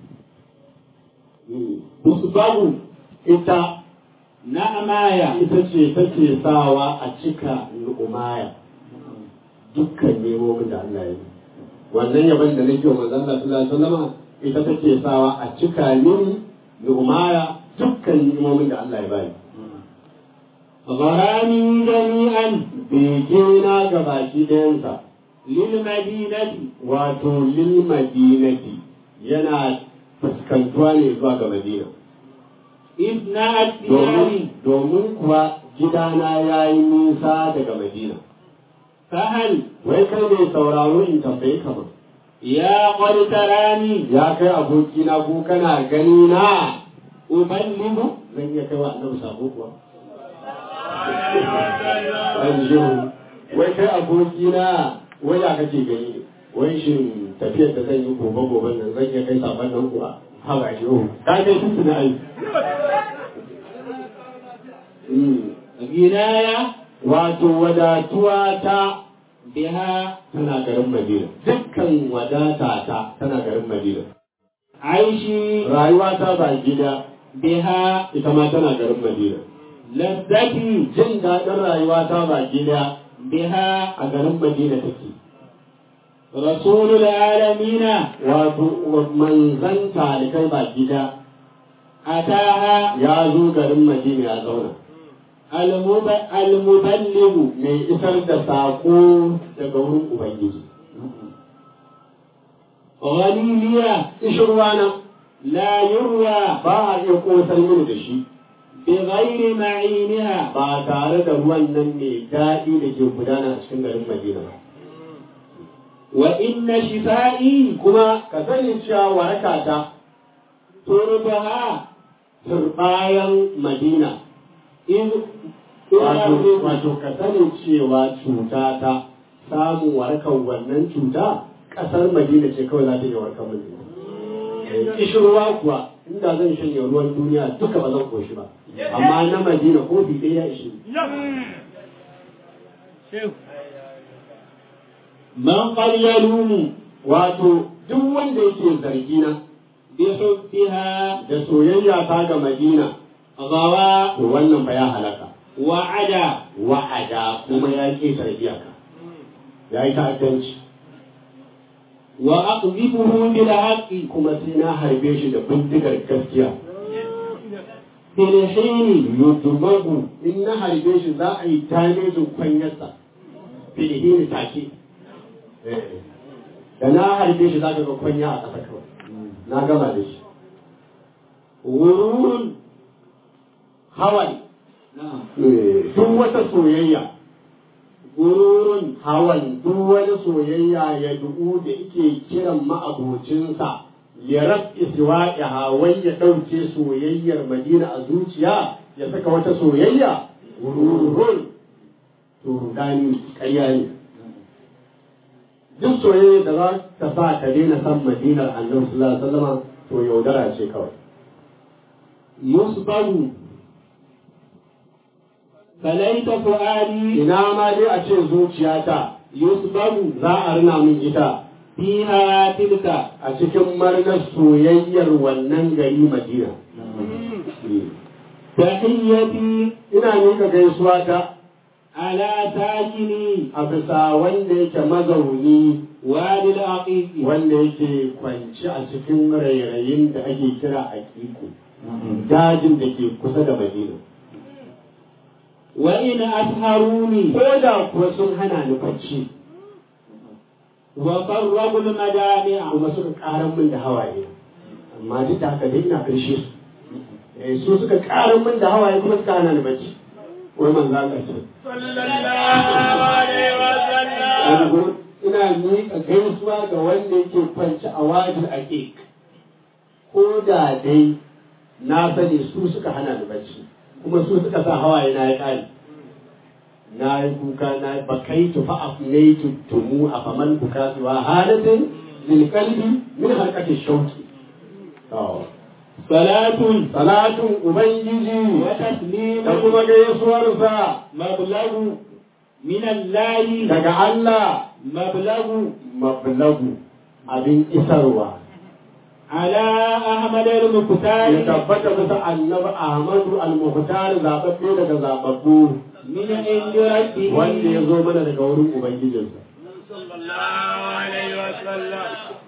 Speaker 6: tusbagu ita
Speaker 2: نعمايا
Speaker 6: ita ce take sawa a cika lu'umaya dukkan nemomin da Allah ya yi wannan yaban da nake wa manzon Allah sallallahu alaihi wasallam ita take sawa a cika mini lu'umaya dukkan nemomin da Allah ya bani
Speaker 2: غرامي جميعا
Speaker 6: begena ga baki ɗayansa
Speaker 2: للمدينة
Speaker 6: wato lil madinati yana fuskantuwa ne zuwa ga madina
Speaker 2: إثنى الديار
Speaker 6: domin domin kuwa gidana ya yi nisa daga madina
Speaker 2: فهل
Speaker 6: wai kai mai sauraro in tambaye ka ba
Speaker 2: يا قد تراني
Speaker 6: ya kai abokina ko kana gani na
Speaker 2: أبلغ
Speaker 6: zan iya kai wa annabi sako kuwa Ai, shehu, wai kai abokina wai ya kake gani ne wai shin tafiyar da zan yi gobe gobe nan zan iya kai sabon nan kuwa ha ba shehu ka kai tuntun ai Mm.
Speaker 2: غنايا
Speaker 6: wato wadatuwa ta
Speaker 2: بها
Speaker 6: tana garin Madina dukkan wadata ta tana garin Madina
Speaker 2: عيشي
Speaker 6: rayuwa ta ba gida
Speaker 2: بها
Speaker 6: ita ma tana garin Madina
Speaker 2: لذتي
Speaker 6: jin daɗin rayuwa ta ba gida
Speaker 2: بها
Speaker 6: a garin Madina take
Speaker 5: رسول العالمين
Speaker 6: wato manzan talikai baki da
Speaker 5: أتاها
Speaker 6: ya zo garin madina ya zauna
Speaker 5: المب- المبلغ
Speaker 6: mai isar da saƙo daga wurin ubangiji
Speaker 5: غنيمية
Speaker 6: ishirwa na
Speaker 5: لا يروى
Speaker 6: ba a iya kosar mini da shi
Speaker 5: بغير معينها
Speaker 6: ba tare da ruwan nan mai daɗi da ke gudana a cikin garin madina ba
Speaker 5: وإن شفائي
Speaker 6: kuma ka sani cewa waraka ta
Speaker 5: تربها
Speaker 6: turbayan madina
Speaker 5: إذ
Speaker 6: wato
Speaker 5: إذ
Speaker 6: wato ka sani cewa cuta ta samun warkar wannan cuta ƙasar madina ce kawai za ta iya warkar madina kishirwa kuwa inda zan shanye ruwan duniya duka ba zan koshi ba amma na madina kofi ɗaya ya ishe ni.
Speaker 5: من قد يلوم
Speaker 6: wato duk wanda yake zargina
Speaker 5: بحبها
Speaker 6: da soyayya ta ga madina
Speaker 5: غوى
Speaker 6: to wannan fa ya halaka
Speaker 5: وعدا
Speaker 6: wa'ada kuma ya ƙetare iyaka ya yi ta'addanci
Speaker 5: وأقذفه بالحق
Speaker 6: kuma sai na harbe shi da bindigar gaskiya
Speaker 5: في الحين
Speaker 6: yudumagu in na harbe shi za a yi damejin kwanyarsa filihini take Eh. da na harbe shi za ka ga kwanya a ƙasa kawai na gama da shi
Speaker 5: غرور
Speaker 6: hawan
Speaker 5: نعم
Speaker 6: eh, duk wata soyayya
Speaker 5: غرور
Speaker 6: hawan duk wani soyayya ya du'u da ike kiran ma'abocinsa ya rafi siwa'iha wai ya ɗauke soyayyar madina a zuciya ya saka wata soyayya rurun to rudani ƙarya ne duk soyayya da za ta sa ka daina san madinar annabi sallallahu alaihi wasallam to yaudara ce kawai
Speaker 5: يصبر فليت فؤادي
Speaker 6: ina ma dai a ce zuciyata
Speaker 5: يصبر
Speaker 6: za a rina min ita
Speaker 5: فيها تلك
Speaker 6: a cikin marnar soyayyar wannan gari madina
Speaker 5: تحيتي
Speaker 6: ina miƙa gaisuwa ta
Speaker 5: على ساكني
Speaker 6: a bisa wanda yake mazauni
Speaker 5: وادي العقيق
Speaker 6: wanda yake kwanci a cikin rairayin da ake kira a kiko dajin da ke kusa da madina
Speaker 5: وإن أسهروني
Speaker 6: ko da kuwa sun hana ni bacci
Speaker 5: وفرغوا المجامع
Speaker 6: kuma suka ƙaran min da hawaye amma duk da haka dai ina karshe su Eh, su suka ƙaran min da hawaye kuma suka hana ni bacci wai manzo Allah ce
Speaker 4: sallallahu alaihi wa sallam
Speaker 6: yanzu ina miƙa gaisuwa ga wanda yake kwanci a wajin ake ko da dai na sani su suka hana ni bacci kuma su suka sa hawaye na ya ƙare na yi kuka na bakai tufa a ne tumu a faman buka wa halatin lilkalbi min harkatin shauki
Speaker 5: صلاة
Speaker 6: salatun ubangiji
Speaker 5: وتسليم
Speaker 6: da kuma gaisuwarsa
Speaker 5: مبلغ من الله
Speaker 6: daga Allah
Speaker 5: مبلغ
Speaker 6: mablagu abin isarwa
Speaker 5: على أحمد
Speaker 6: ya
Speaker 5: المختار
Speaker 6: tabbata bisa annabi Ahmadu al-Muhtar zababbe daga zababbu
Speaker 5: من عند ربه
Speaker 6: wanda ya zo mana daga wurin ubangijinsa
Speaker 4: sallallahu alaihi wa sallam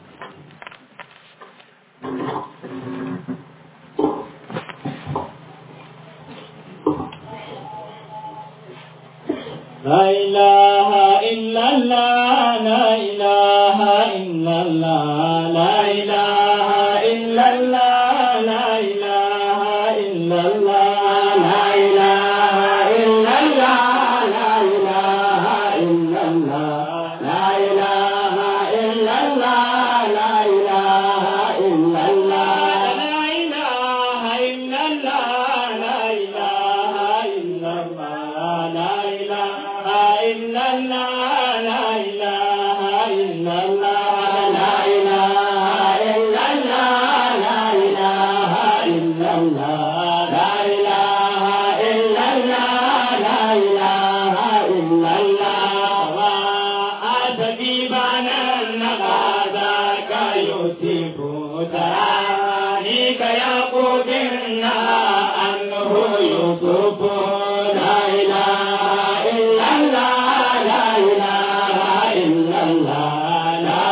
Speaker 5: لا إله إلا الله لا إله إلا الله لا إله إلا الله لا إله إلا الله لا إله إلا الله لا إله إلا الله لا إله إلا الله لا إله إلا الله لا إله إلا الله لا إله إلا الله لا إله إلا الله لا إله إلا الله لا إله إلا الله لا إله إلا الله لا إله إلا الله لا إله إلا الله أتجيبنا النغادك يوسف ترانيك يقود أنه يوسف لا إله إلا الله لا إله إلا الله لا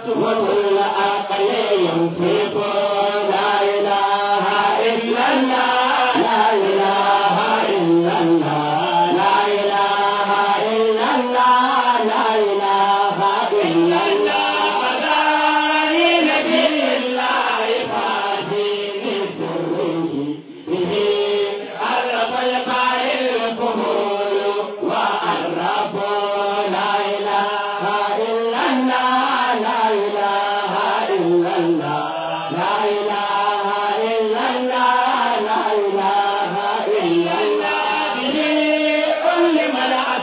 Speaker 5: وكل عقل ينفق لا إله إلا الله لا إله إلا الله لا إله إلا الله لا إله إلا الله فداني نبي الله خاتم سره به عرف القائل الفهول وعرف لا إله إلا الله لا إله إلا الله لا إله إلا الله لا إله إلا الله به علم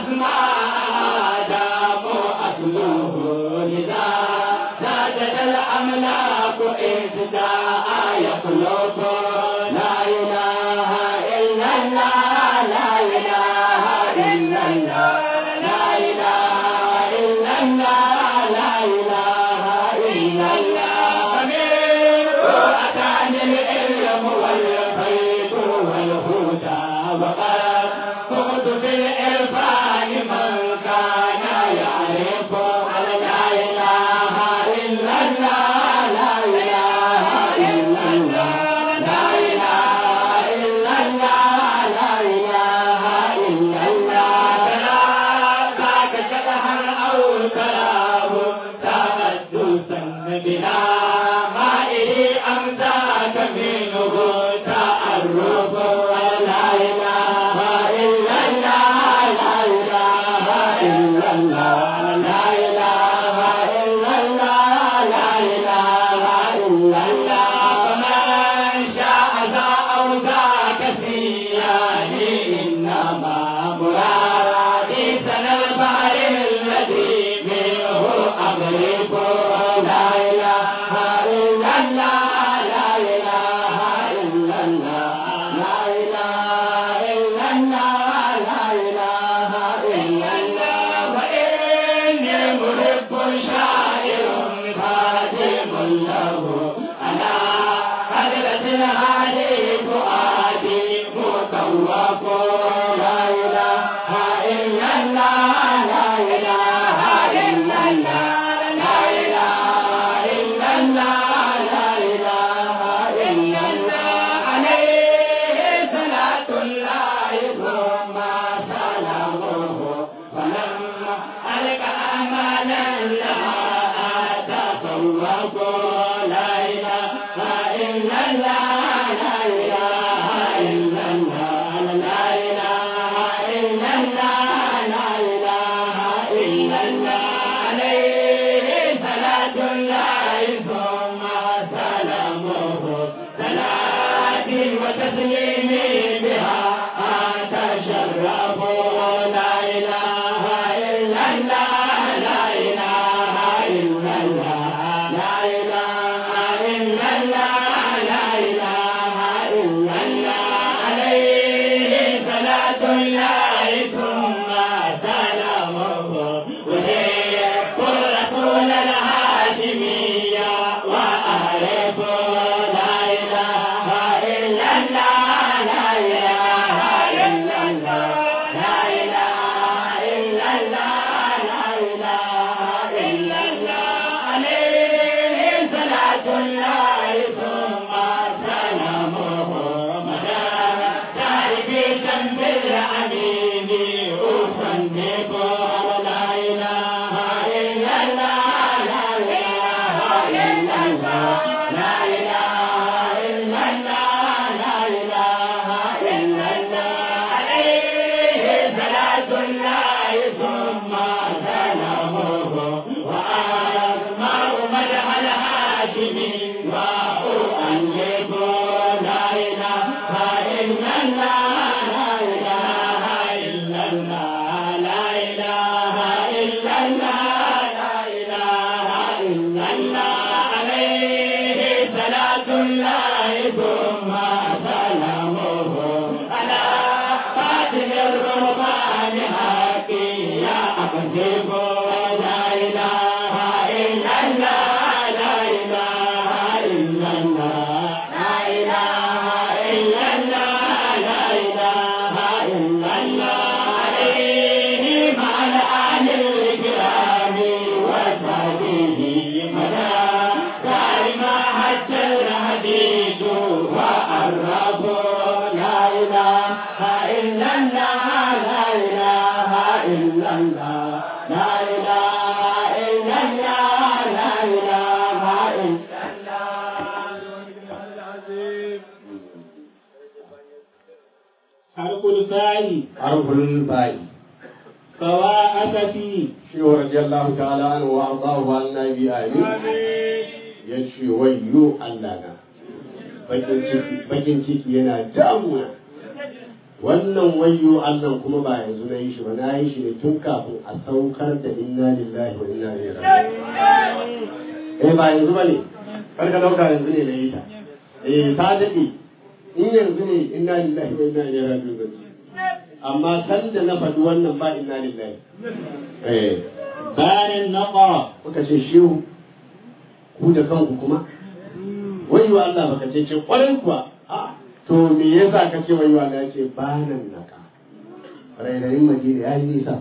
Speaker 5: الأسماء دام أصله لذا زادت الأملاك إهداء يخلق لا إله إلا الله لا إله إلا الله لا إله إلا الله لا إله إلا الله فمنه أتاني العلم والخير والهدى وقد كنت في الإرفان من كان يعرف لا إله إلا الله لا إله إلا الله لا إله إلا الله لا إله إلا الله ذاك شبها أو كلام تحدثا بلا مائه أمساك منه تعرف لا إله إلا الله لا إله إلا الله لا إله إلا الله لا إله إلا الله فمن شاء ذا أو ذاك سياني إنما مرادي سنى البحر الذي منه أغرق لا إله إلا الله لا إله إلا الله لا إله إلا الله لا إله إلا الله وإني محب شاعر خادم له أنا حضرة الهادي فؤادي مطوق لا إله إلا الله لا إله إلا الله لا إله إلا الله لا إله إلا الله عليه صلاة الله ثم سلامه فلما ألقى أمانا لها أتصوف لا إله إلا الله لا إله إلا الله لا إله إلا الله لا إله إلا الله عليه صلاة الله ثم سلامه صلاة وتسليمي بها أتشرف لا إله إلا الله لا إله إلا الله لا إله إلا الله لا إله إلا الله عليه صلاة الله ثم سلامه وهي الرسول الهاشمية وأعرف لا إله إلا الله لا إله إلا الله لا إله إلا الله لا إله إلا الله عليه صلاة الله ثم سلامه مدى تعرفي جنب الأمين أصنف لا إله إلا الله لا إله إلا الله لا إله إلا الله لا إله إلا الله عليه صلاة الله ثم سلامه وأسمع مدح الهاشمي وأؤلف لا إله إلا الله لا إله إلا الله لا إله إلا الله لا إله إلا الله عليه صلاة الله ثم سلامه على فاتح الرحمن حقي يا أقسم لا إله إلا الله لا إله الباء
Speaker 6: harful bai
Speaker 5: فواءك فيه
Speaker 6: shi wa radiyallahu ta'ala anhu wa ardahu an nabi amin ya ce wayyo Allah na bakin ciki bakin ciki yana damuna wannan wayyo Allah kuma ba yanzu na yi shi ba na yi shi ne tun kafin a saukar da inna lillahi wa inna ilaihi raji'un eh ba yanzu bane kar ka dauka yanzu ne na yi ta eh ta dade in yanzu ne inna lillahi wa inna ilaihi raji'un amma san da na faɗi wannan ba inna lillahi eh
Speaker 5: بان النقى
Speaker 6: kuka ce shehu ku da kanku kuma wayo Allah baka ce ce kwarai kuwa a to me yasa ka ce wayo Allah ya ce banan naka rairayin madina ya yi nisa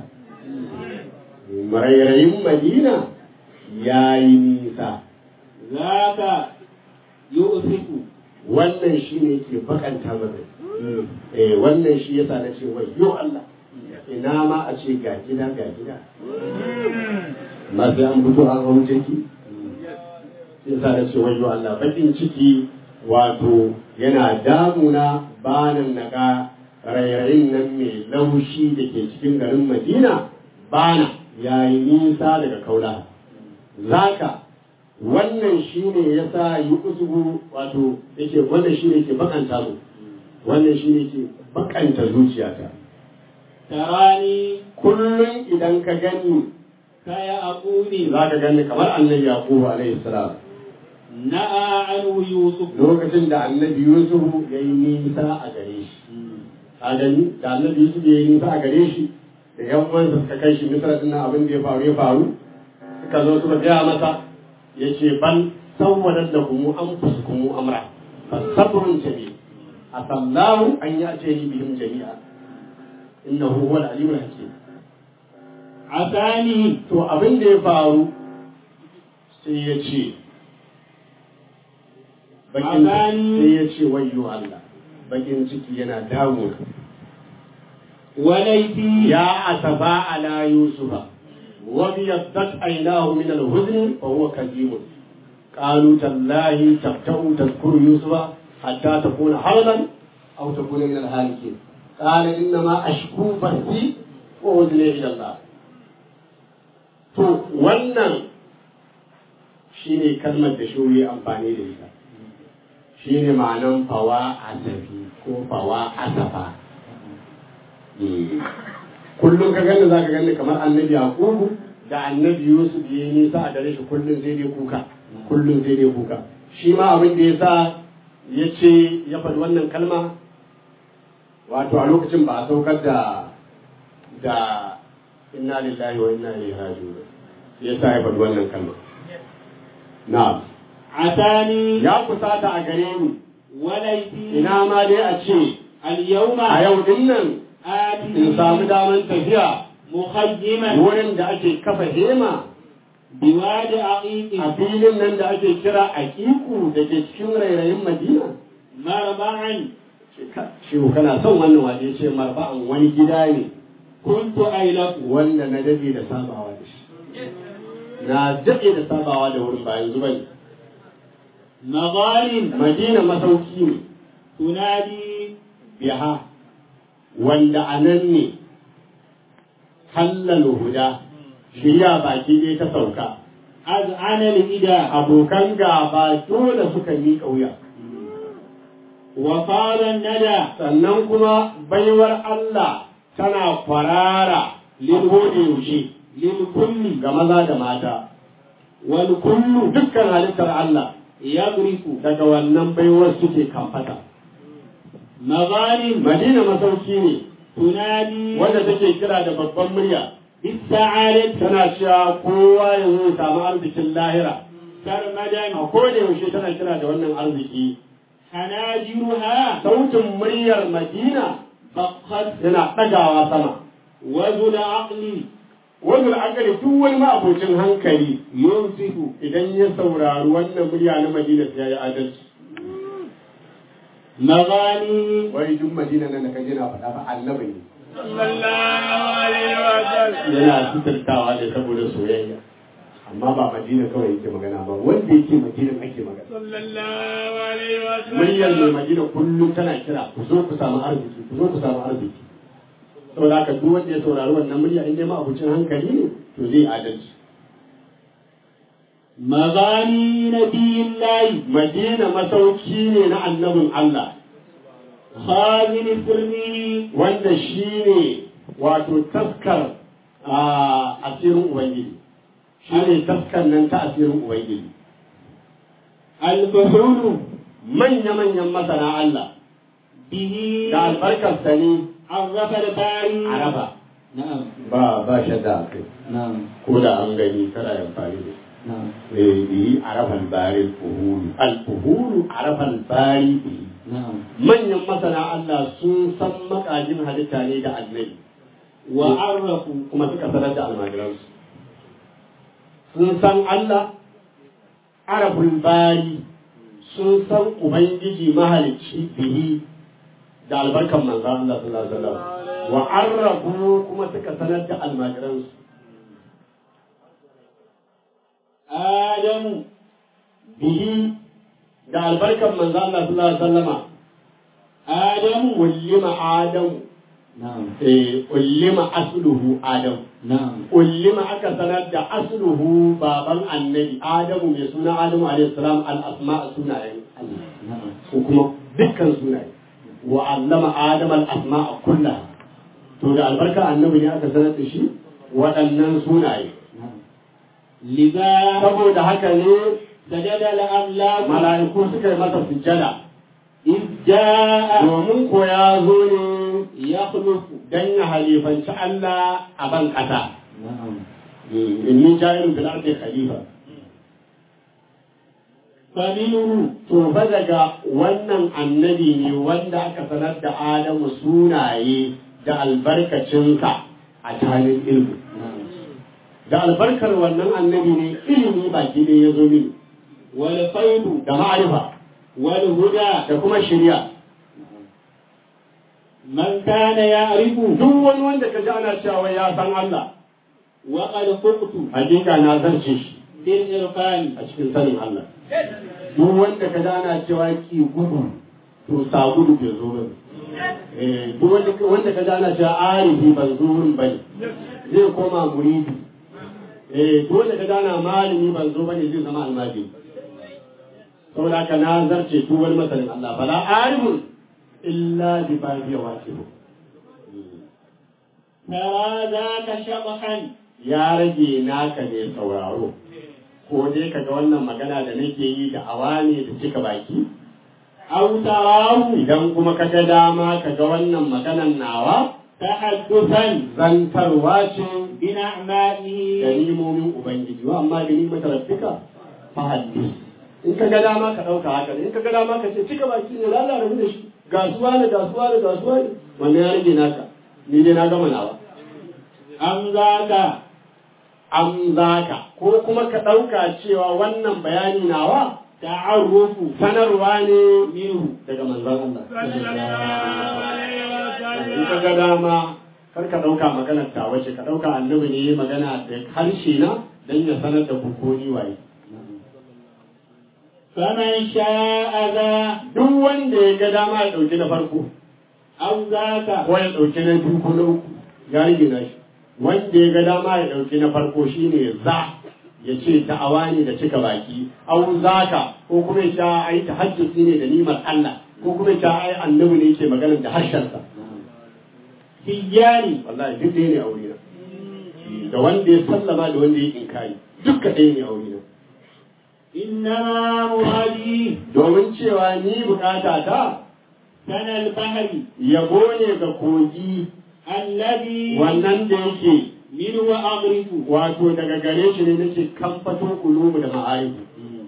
Speaker 6: rairayin madina ya yi nisa
Speaker 5: ذاك يؤفك
Speaker 6: wannan shi ne ke bakanta maka eh wannan shi yasa na ce wayo Allah ina ma a ce ga gida ga gida ma sai an fito an hau jiki sai sa na ce wayo Allah bakin ciki wato yana damuna banan naga rairayin nan mai laushi da ke cikin garin Madina bana yayi nisa daga kaula zaka wannan shi ne ya sa yi usugu wato yake wannan shi ne ke bakanta mu wannan shi ne ke bakanta zuciyata
Speaker 5: تراني
Speaker 6: kullum idan ka gani
Speaker 5: كيعقوب
Speaker 6: za ka gani kamar annabi yaqubu alaihi salam
Speaker 5: نأى عنه يوسف
Speaker 6: lokacin da annabi yusuf ya yi nisa a gare shi a gani da annabi yusuf ya yi nisa a gare shi da yan uwansa suka kai shi misra din nan abin da ya faru ya faru suka zo suka gaya masa ya ce ban sawwadan da kuma an fusu kuma amra fasabrun jami a sallahu an ya ce ni bihim jami'a innahu huwal alimul hakim
Speaker 5: عساني
Speaker 6: to abin da ya faru sai ya ce bakin
Speaker 5: Azani.
Speaker 6: sai ya ce wayyo Allah bakin ciki yana damu
Speaker 5: وليتي
Speaker 6: ya asaba ala yusufa wa biyaddat aynahu min al-huzn fa huwa kadhib qalu tallahi tabta'u tadhkuru yusufa hatta takuna haradan aw takuna min al-halikin qala inna ma ashku bathi wa udni ila Allah to wannan shine kalmar da shi amfani da ita shine ma'anan fawa asafi ko fawa asafa kullum ka gani za ka gani kamar annabi yaqubu da annabi yusuf ya yi nisa a gare shi kullum sai dai kuka kullum sai dai kuka shi ma abin da ya sa ya ce ya faɗi wannan kalma wato a lokacin ba a saukar da da inna lillahi wa inna ilaihi raji'un ya sa ya faɗi wannan kalma na'am
Speaker 5: عساني
Speaker 6: ya kusata a gare ni
Speaker 5: وليتي
Speaker 6: ina ma dai a ce
Speaker 5: اليوم
Speaker 6: a yau din nan in samu
Speaker 5: آتي
Speaker 6: daman tafiya
Speaker 5: مخيما
Speaker 6: wurin da ake kafa hema
Speaker 5: بواد عقيق
Speaker 6: a filin nan da ake kira aƙiƙu da ke cikin rairayin madina
Speaker 5: مربعا
Speaker 6: shehu kana son wannan waje ce marba'an wani gida ne
Speaker 5: كنت أيلف
Speaker 6: wanda na dade da sabawa da shi na dade da sabawa da wurin ba yanzu bane
Speaker 5: مظالم
Speaker 6: madina masauki ne
Speaker 5: تنادي
Speaker 6: biha wanda a nan ne hallal huda shirya baki ɗaya ta sauka
Speaker 5: أذعن الإداء
Speaker 6: abokan gaba dole suka miƙa wuya
Speaker 5: وقال الندى
Speaker 6: sannan kuma baiwar Allah tana kwarara da yaushe
Speaker 5: للكل
Speaker 6: ga maza da mata
Speaker 5: والكل
Speaker 6: dukkan halittar Allah
Speaker 5: يغرق
Speaker 6: daga wannan baiwar suke kamfata
Speaker 5: مظالم
Speaker 6: madina masauki ne
Speaker 5: تنادي
Speaker 6: wanda take kira da babban murya
Speaker 5: بالسعادة
Speaker 6: tana cewa kowa ya zo ya samu arzikin lahira
Speaker 5: سرمدا
Speaker 6: a koda yaushe tana kira da wannan arziki
Speaker 5: حناجرها
Speaker 6: sautin muryar madina
Speaker 5: فقد
Speaker 6: yana ɗagawa sama
Speaker 5: وذو العقل
Speaker 6: wanda akali duk wani ma'abocin hankali
Speaker 5: ينصف
Speaker 6: idan ya saurari wannan murya na madina sai ya yi adalci
Speaker 5: مغاني
Speaker 6: wai duk madina nan da kaje na faɗa ba annabi ne
Speaker 4: صلى الله عليه وسلم
Speaker 6: yana suturtawa ne saboda soyayya amma ba madina kawai yake magana ba wanda yake madina ake magana
Speaker 4: صلى الله عليه
Speaker 6: muryar mai
Speaker 4: وسلم
Speaker 6: madina kullum tana kira ku zo ku samu arziki ku zo ku samu arziki
Speaker 2: saboda haka duk wanda ya saurari wannan murya in dai ma abucin hankali ne to zai adalci
Speaker 5: مغاني نبي الله
Speaker 2: madina masauki ne na annabin Allah
Speaker 5: خازن سره
Speaker 2: wanda shi ne wato taskar a asirin ubangiji shi ne taskar nan ta asirin ubangiji
Speaker 5: الفحول
Speaker 2: manya-manyan masana Allah
Speaker 5: به
Speaker 2: da albarkarsa ne
Speaker 5: عرف الباري
Speaker 2: araba
Speaker 5: نعم
Speaker 2: ba ba shadda a kai
Speaker 5: نعم
Speaker 2: ko da an gani kada ya faru da
Speaker 5: نعم
Speaker 2: eh bihi arafal bari fuhulu al fuhulu arafal bari bihi
Speaker 5: نعم
Speaker 2: manyan masana Allah sun san makajin halitta ne da annabi
Speaker 5: وعرفوا
Speaker 2: kuma suka sanar da almajiransu sun san Allah araful bari sun san ubangiji mahalicci bihi da albarkan manzan Allah sallallahu alaihi wasallam wa arrafu kuma suka sanar da almajiransu
Speaker 5: آدم
Speaker 2: bihi da albarkan manzan Allah sallallahu alaihi wasallama
Speaker 5: آدم
Speaker 2: ullima adamu
Speaker 5: نعم
Speaker 2: eh ullima asluhu adamu
Speaker 5: نعم
Speaker 2: ullima aka sanar da asluhu baban annabi adamu mai suna adamu alaihi salam al asma sunayen Allah
Speaker 5: نعم
Speaker 2: ko kuma dukkan sunaye wa allama adam al asma kullaha to da albarka annabi ne aka sanar da shi waɗannan sunaye
Speaker 5: نعم لذا
Speaker 2: saboda haka ne
Speaker 5: سجد الأملاك
Speaker 2: mala'iku suka yi masa sujjada
Speaker 5: إذ جاء
Speaker 2: domin ko ya zo ne
Speaker 5: يخلف
Speaker 2: dan ya halifanci Allah a ban ƙasa
Speaker 5: نعم
Speaker 2: inni ja'ilun fil ardi khalifa
Speaker 5: فمنه
Speaker 2: to fa daga wannan annabi ne wanda aka sanar da Adamu sunaye da albarkacinsa a tanin ilmi
Speaker 5: نعم
Speaker 2: da albarkar wannan annabi ne ilimi baki ɗaya ya zo mini
Speaker 5: والخير
Speaker 2: da ma'arifa
Speaker 5: والهدى
Speaker 2: da kuma shirya
Speaker 5: من كان يعرف
Speaker 2: duk wani wanda ka ji ana cewa ya san Allah
Speaker 5: وقد فقت
Speaker 2: hakika na zarce shi
Speaker 5: بالإرفان
Speaker 2: a cikin sanin Allah duk wanda ka ji ana cewa ki gudu to sa gudu bai zo bane eh duk wanda wanda ka ji ana cewa arifi ban zo wurin bane zai koma muridi eh duk wanda ka ji ana malami ban zo bane zai zama almajiri saboda haka na zarce duk wani masanin Allah fala arifun illa bi babi waqifu
Speaker 5: ترى ذاك شطحا
Speaker 2: ya rage naka ne sauraro ko dai kaga wannan magana da nake yi da awa ne da cika baki
Speaker 5: أو تراه
Speaker 2: idan kuma kaga dama kaga wannan maganan nawa
Speaker 5: تحدثا
Speaker 2: zantarwa ce da
Speaker 5: بنعمائه
Speaker 2: nimomin ubangiji wa amma da nimar rabbika fa hadis in kaga dama ka dauka haka in kaga dama ka ce cika baki ne lalata rabu da shi gasuwa ne gasuwa ne gasuwa ne wannan ya rage naka ni dai na gama nawa
Speaker 5: أم ذاك
Speaker 2: am zaka ko kuma ka dauka cewa wannan bayani nawa
Speaker 5: تعرف
Speaker 2: sanarwa ne
Speaker 5: منه
Speaker 2: daga manzon Allah in ka ga dama kar ka ɗauka maganar ta wace ka ɗauka annabi ne ya magana da harshe na don ya sanar da ku ko ni waye
Speaker 5: فمن شاء ذا
Speaker 2: duk wanda ya ga dama ya ɗauki na farko
Speaker 5: أو ذاك
Speaker 2: ko ya ɗauki na biyu ko na uku ya rage na shi wanda ya ga dama ya ɗauki na farko shine za ya ce da'awa ne da cika baki au zaka ko kuma ya sha ai tahajjudi ne da nimar Allah ko kuma ya sha ai annabi ne yake magana da harshensa
Speaker 5: تجاني
Speaker 2: wallahi duk ɗaya ne a wurina da wanda ya sallama da wanda ya inkari dukka ɗaya ne a wurina
Speaker 5: إنما مرادي
Speaker 2: domin cewa ni bukata ta
Speaker 5: سنى البحر
Speaker 2: yabo ne ga kogi
Speaker 5: الذي
Speaker 2: wannan da yake
Speaker 5: منه أغرف
Speaker 2: wato daga gare shi ne nake kamfato kulumu da ma'arifu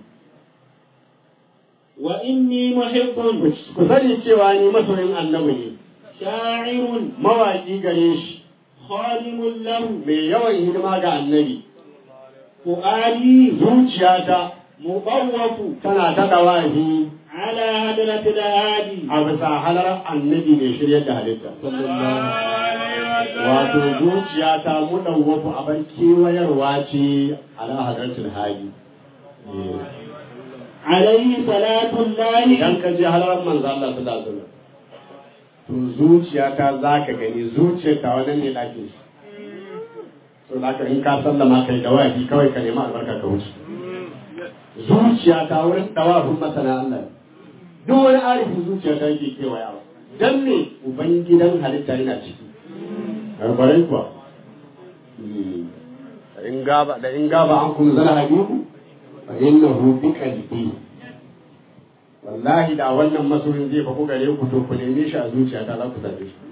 Speaker 5: وإني محب
Speaker 2: ku sani cewa ni masoyin annabi ne
Speaker 5: شاعر
Speaker 2: mawaƙi gare shi
Speaker 5: خادم له
Speaker 2: mai yawan hidima ga annabi
Speaker 5: فؤادي
Speaker 2: zuciyata
Speaker 5: مطوف
Speaker 2: tana ta ɗawafi
Speaker 5: على هدرة الهادي
Speaker 2: a bisa halar annabi mai shiryar da halitta wato zuciya ta mudawwafu a bar kewayarwa ce ala hadartul hali
Speaker 5: عليه صلاة الله
Speaker 2: idan ka je halar manzo Allah sallallahu alaihi wasallam
Speaker 6: to zuciyata za ka gani zuciyar ta wannan ne ɗakin shi so da ka in ka sallama kai da wafi kawai ka nemi albarka ka wuce zuciya ta wurin dawafin masana Allah duk wani arifin zuciya ta yake kewaya ba dan me ubangidan halitta yana ciki karbarai kuwa da in gaba da in gaba an kuma zana habibu fa innahu bi qalbi wallahi da wannan masoyin zai faku gare ku to ku neme shi a zuciya ta za ku same shi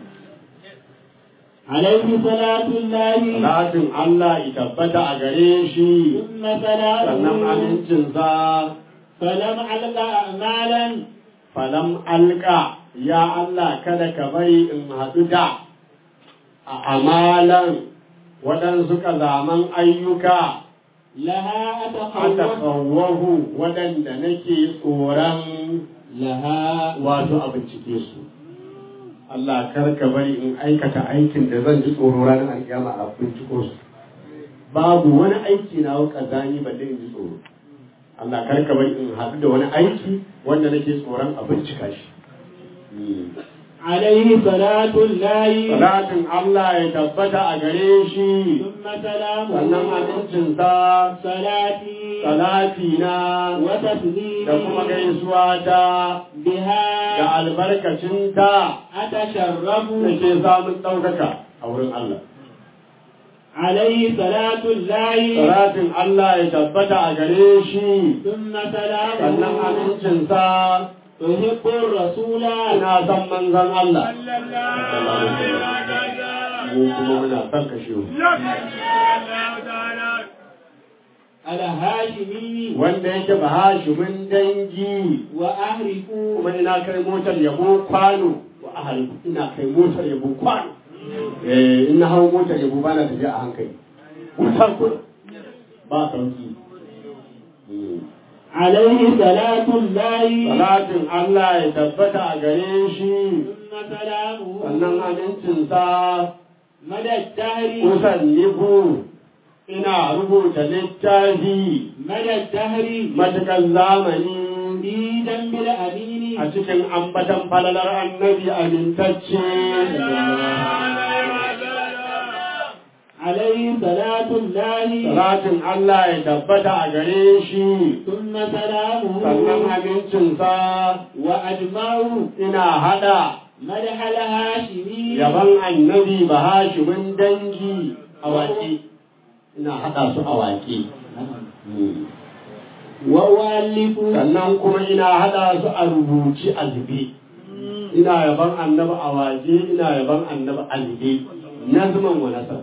Speaker 5: عليه صلاة الله
Speaker 6: Salatin Allah ya tabbata a gare shi
Speaker 5: ثم سلامه
Speaker 6: sannan amincinsa
Speaker 5: فلم علق أعمالا
Speaker 6: falam alka ya Allah kada ka bari in haɗu da a amalan waɗansu kazaman ayyuka
Speaker 5: لها
Speaker 6: a
Speaker 5: أتخوف
Speaker 6: takawwahu waɗanda nake tsoron
Speaker 5: لها
Speaker 6: wato a bincike su Allah kar ka bari in aikata aikin da zan ji tsoro ranar alkiyama a binciko su babu wani aiki na kazani balle in ji tsoro Allah kar ka bari in haɗu da wani aiki wanda nake tsoron a bincika shi
Speaker 5: عليه صلاة الله
Speaker 6: Salatin Allah ya tabbata a gare shi
Speaker 5: ثم سلامه
Speaker 6: sannan amincinsa
Speaker 5: صلاتي
Speaker 6: salati na
Speaker 5: وتسليمي
Speaker 6: da kuma gaisuwa ta da
Speaker 5: بها
Speaker 6: albarkacinta
Speaker 5: أتشرف
Speaker 6: da ke samun ɗaukaka a wurin Allah.
Speaker 5: عليه صلاة الله
Speaker 6: Salatin Allah ya tabbata a gare shi
Speaker 5: ثم
Speaker 6: sannan
Speaker 5: سلامه
Speaker 6: amincinsa
Speaker 5: أحب الرسول
Speaker 6: ina son manzon Allah.
Speaker 4: sallallahu alaihi wa sallam
Speaker 6: Mu kuma muna son kashe mu.
Speaker 4: Allah ta'ala
Speaker 5: الهاشمي
Speaker 6: Wanda yake ba hashimin dangi
Speaker 5: وأهرف
Speaker 6: kuma ina kai motar yabo kwano wa ahali ina kai motar yabo kwano. Eh ina hau motar yabo bana tafiya a hankali. Wuta ko ba sauki. Mm.
Speaker 5: عليه صلاة الله
Speaker 6: Salatin Allah ya tabbata a gare shi
Speaker 5: ثم سلامه
Speaker 6: sannan amincinsa
Speaker 5: مدى الدهر
Speaker 6: kusan nibu ina rubuta littafi
Speaker 5: مدى الدهر
Speaker 6: matuƙar zamani
Speaker 5: في ذنب الأمين
Speaker 6: a cikin ambatan falalar annabi amintacce
Speaker 5: عليه صلاة الله
Speaker 6: salatin Allah ya tabbata a gare shi
Speaker 5: ثم سلامه
Speaker 6: sannan amincinsa
Speaker 5: وأجمعه
Speaker 6: ina hada
Speaker 5: مدح الهاشمي
Speaker 6: yaban annabi ba hashimin dangi a waƙe ina hada su a waƙe
Speaker 5: وأؤلف
Speaker 6: sannan kuma ina hada su a rubuci a zube ina yaban annabi a waje ina yaban annabi a zube nazman wa nasar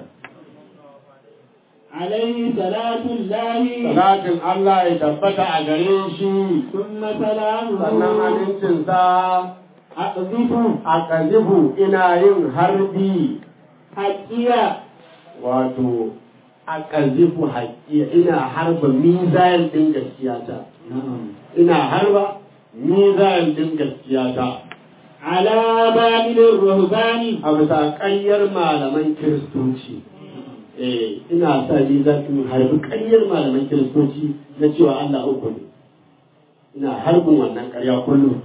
Speaker 5: عليه صلاة الله
Speaker 6: salatin Allah ya tabbata a gare shi
Speaker 5: ثم سلامه
Speaker 6: sannan amincinsa
Speaker 5: أقذف
Speaker 6: a kazifu ina yin harbi
Speaker 5: حكيا
Speaker 6: wato a kazifu haƙiya ina harba mizayen ɗin gaskiyata ina harba mizayen ɗin gaskiyata
Speaker 5: على بابل الرهبان
Speaker 6: a bisa ƙaryar malaman kiristoci eh ina sa ni za in harbi ƙaryar malaman kiristoci na cewa Allah uku ne ina harbin wannan ƙarya kullum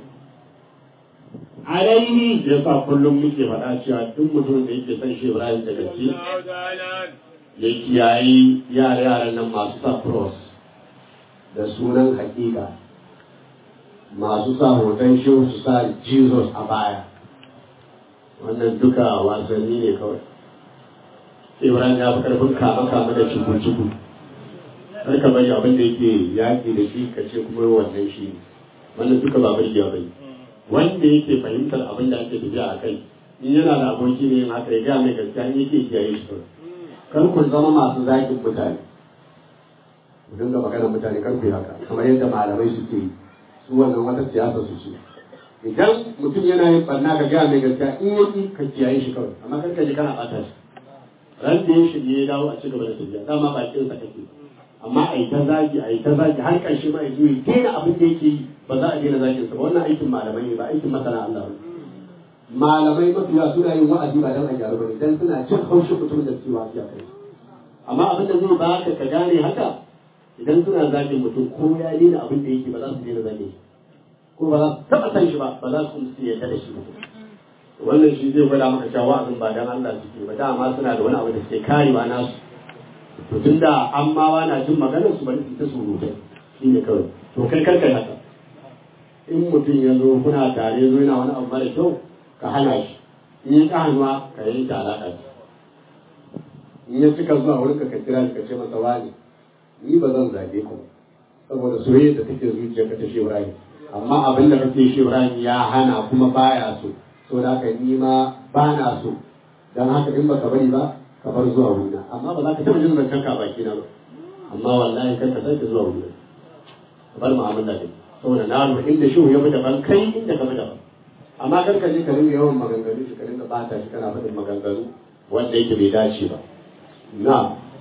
Speaker 5: عليه
Speaker 6: ya sa kullum muke faɗa cewa duk mutumin da yake son shi Ibrahim da gaske ya kiyayi yare yaran nan masu sa cross da sunan hakika masu sa hoton shehu su sa Jesus a baya wannan duka wasanni ne kawai Ibrahim ya fi karfin kama kama da cuku-cuku har ka bari abin da yake yaƙi da shi ka ce kuma wannan shi ne wannan duka ba burgewa bai wanda yake fahimtar abin da ake tafiya a kai in yana da aboki ne yin haka ya gaya mai gaskiya in yake kiyaye shi kawai kar ku zama masu zaƙin mutane ku dinga magana mutane kar ku yi haka kamar yadda malamai suke yi su wannan wata siyasa su ce idan mutum yana yin barna ka gaya mai gaskiya in yaki ka kiyaye shi kawai amma kar ka ji kana ɓata shi ran da ya shirye ya dawo a ci gaba da tafiya dama bakin sa kake amma a yi ta zagi a yi ta zagi har ƙarshe ma ya zo ya daina abin da yake yi ba za a daina zagin sa ba wannan aikin malamai ne ba aikin masana Allah ba malamai mafiya suna yin wa'azi ba dan a gyaru ba ne dan suna jin haushin mutumin da suke wa'azi a kai amma abin da zai baka ka gane haka idan suna zagin mutum ko ya daina abin da yake ba za su daina zagin shi ko ba za su taɓa san shi ba ba za su kuma su yarda da shi ba
Speaker 2: wannan shi zai gwada maka cewa wa'azin ba dan Allah suke ba dama suna da wani abu da suke karewa nasu to tunda an ma wana jin maganar su bari su ta surutai shi ne kawai to kai karka yi haka in mutum ya zo kuna tare zo yana wani abu mara kyau ka hana shi in ya ka hannuwa ka yi ta alaƙa ce in ya cika zuwa wurin ka kira shi ka ce masa wani ni ba zan zage ku ba saboda soyayya da take zuciyarka ta shi Ibrahim amma abin da kake shi Ibrahim ya hana kuma baya so so da haka ni ma ba na so dan haka in baka bari ba ka bar zuwa wurina amma ba za ka taɓa jin zancen ka baki na ba amma wallahi kar ka sake zuwa wurina ka bar mu'amala da saboda na lura inda shi ya fi daban kai inda ka fi daban amma kar ka je ka rinka yawan maganganu shi ka rinka bata shi kana faɗin maganganu wanda yake bai dace ba na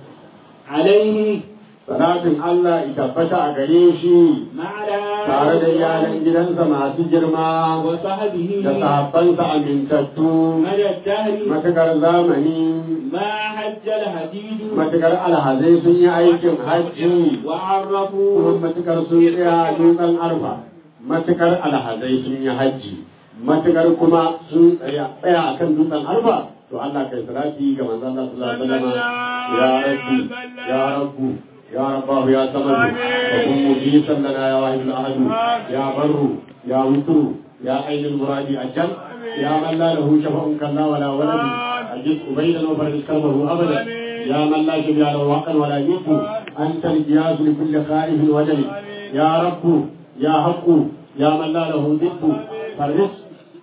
Speaker 5: عليه
Speaker 2: salatin Allah ya tabbata a gare shi
Speaker 5: معنا
Speaker 2: tare da iyalan gidansa masu girma
Speaker 5: وصحبه
Speaker 2: da sahabbansa amintattu
Speaker 5: مدى الدهر
Speaker 2: matukar zamani
Speaker 5: ما حج الحديد
Speaker 2: matukar alhazai sun yi aikin hajji kuma
Speaker 5: وعرفوا
Speaker 2: matukar sun tsaya dutsen arfa matukar alhazai sun yi hajji matukar kuma sun tsaya tsaya akan dutsen arfa to Allah kai salati ga manzon Allah sallallahu alaihi wasallam ya rabbi ya rabbu ya rabbahu ya samadu wa kun mujisan lana ya wahidul ahadu ya barru ya wutru ya ainul muradi ajal ya man la lahu shafa'un kalla wala walad ajid ubaydan wa farij kalbahu abada يا من لا شبيه له حقا ولا يد انت الجياز لكل خائف وجل يا رب يا حق يا من لا له ضد فرج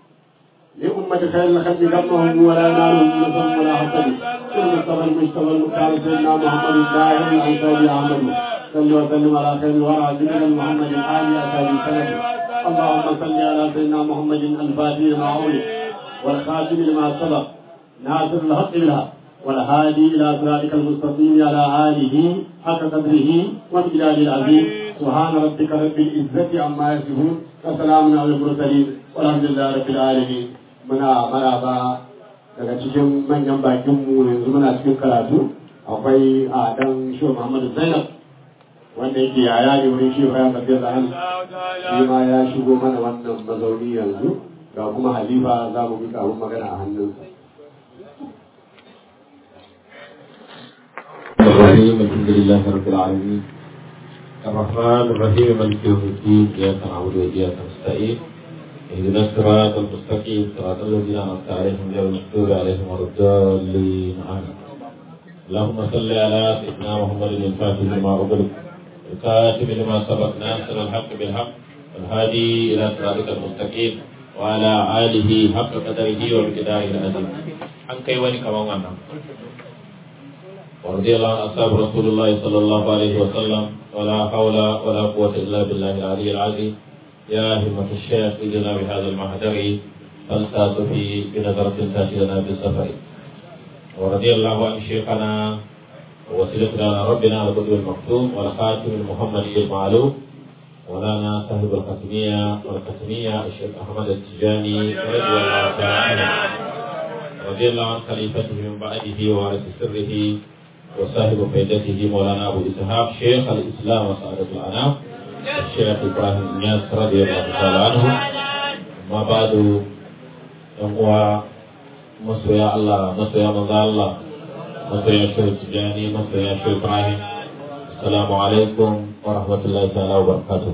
Speaker 2: لأمة خير الخلق قبلهم ولا نالهم نصر ولا حسد المصطفى المجتبى المختار سيدنا محمد الداعي الانصاري احمد صل وسلم على خير الورى سيدنا محمد الآل أسابي سند اللهم صل على سيدنا محمد الفاتح لما أولد والخاتم لما سبق ناصر الحق بالحق والهادي إلى صراطك المستقيم على آله حق قدره وامتداد العظيم سبحان ربك رب العزة عما يصفون وسلام على المرسلين والحمد لله رب العالمين muna maraba daga cikin manyan bakinmu yanzu muna cikin karatu akwai a dan shi Muhammadu Zainab wanda yake yaya ne wurin shi bayan tafiyar da hannu shi ma ya shigo mana wannan mazauni yanzu ga kuma halifa za mu mika abin magana a hannunsa
Speaker 7: الرحيم الحمد لله رب العالمين الرحمن الرحيم مالك يوم الدين اياك نعبد واياك نستعين اهدنا الصراط المستقيم صراط الذين انعمت عليهم غير المغضوب عليهم ولا الضالين امين اللهم صل على سيدنا محمد الفاتح لما اغلق الكاتب لما سبق ناصر الحق بالحق والهادي الى صراطك المستقيم وعلى اله حق قدره ومقداره العظيم an kai wani kaman wannan ورضي الله عن أصحاب رسول الله صلى الله عليه وسلم ولا حول ولا قوة إلا بالله العلي العظيم يا همة الشيخ إذنا بهذا المحضر فالتاس في بنظرة تأتي لنا بالسفر ورضي الله عن شيخنا ووسيلتنا ربنا القدر المكتوم والخاتم المحمدي المعلوم مولانا صاحب الختمية والختمية الشيخ أحمد التجاني رضي الله تعالى عنه رضي الله عن خليفته من بعده ووارث سره وصاحب فائدته مولانا ابو اسحاق شيخ الاسلام وسعاده الانام الشيخ ابراهيم الناس رضي الله تعالى عنه ما بعد يقوى masoya Allah masoya manzo Allah masoya shehu Tijani masoya shehu Ibrahim assalamu alaikum wa rahmatullahi ta'ala wa barakatuh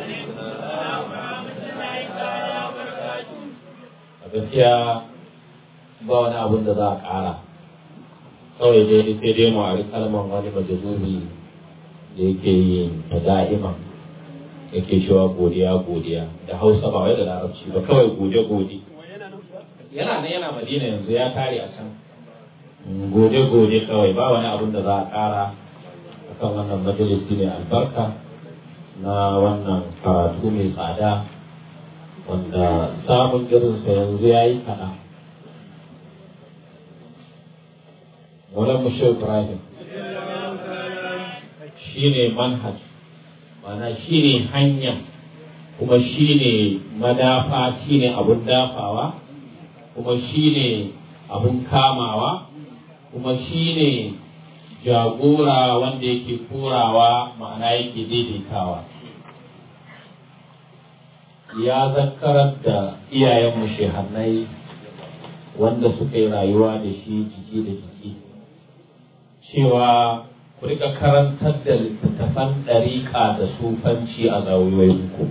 Speaker 7: a gaskiya ba wani abun da za a ƙara kawai dai sai dai mu a kalmar wani majalubi da yake yin ta da'iman yake cewa godiya godiya da hausa ba wai da larabci ba kawai gode gode yana nan yana madina yanzu ya tare a can gode gode kawai ba wani abun da za a ƙara akan wannan majalisi ne albarka na wannan karatu mai tsada wanda samun irinsa yanzu ya yi kaɗan wala mushe ibrahim shi ne manhaj mana shi ne hanya kuma shi ne madafa shi ne abun dafawa kuma shi ne abun kamawa kuma shi ne jagora wanda yake korawa ma'ana yake daidaitawa ya zakarar da iyayenmu shehannai wanda suka yi rayuwa da shi jiki da jiki cewa ku rika karantar da littattafan ɗariƙa da sufanci a zawiyoyinku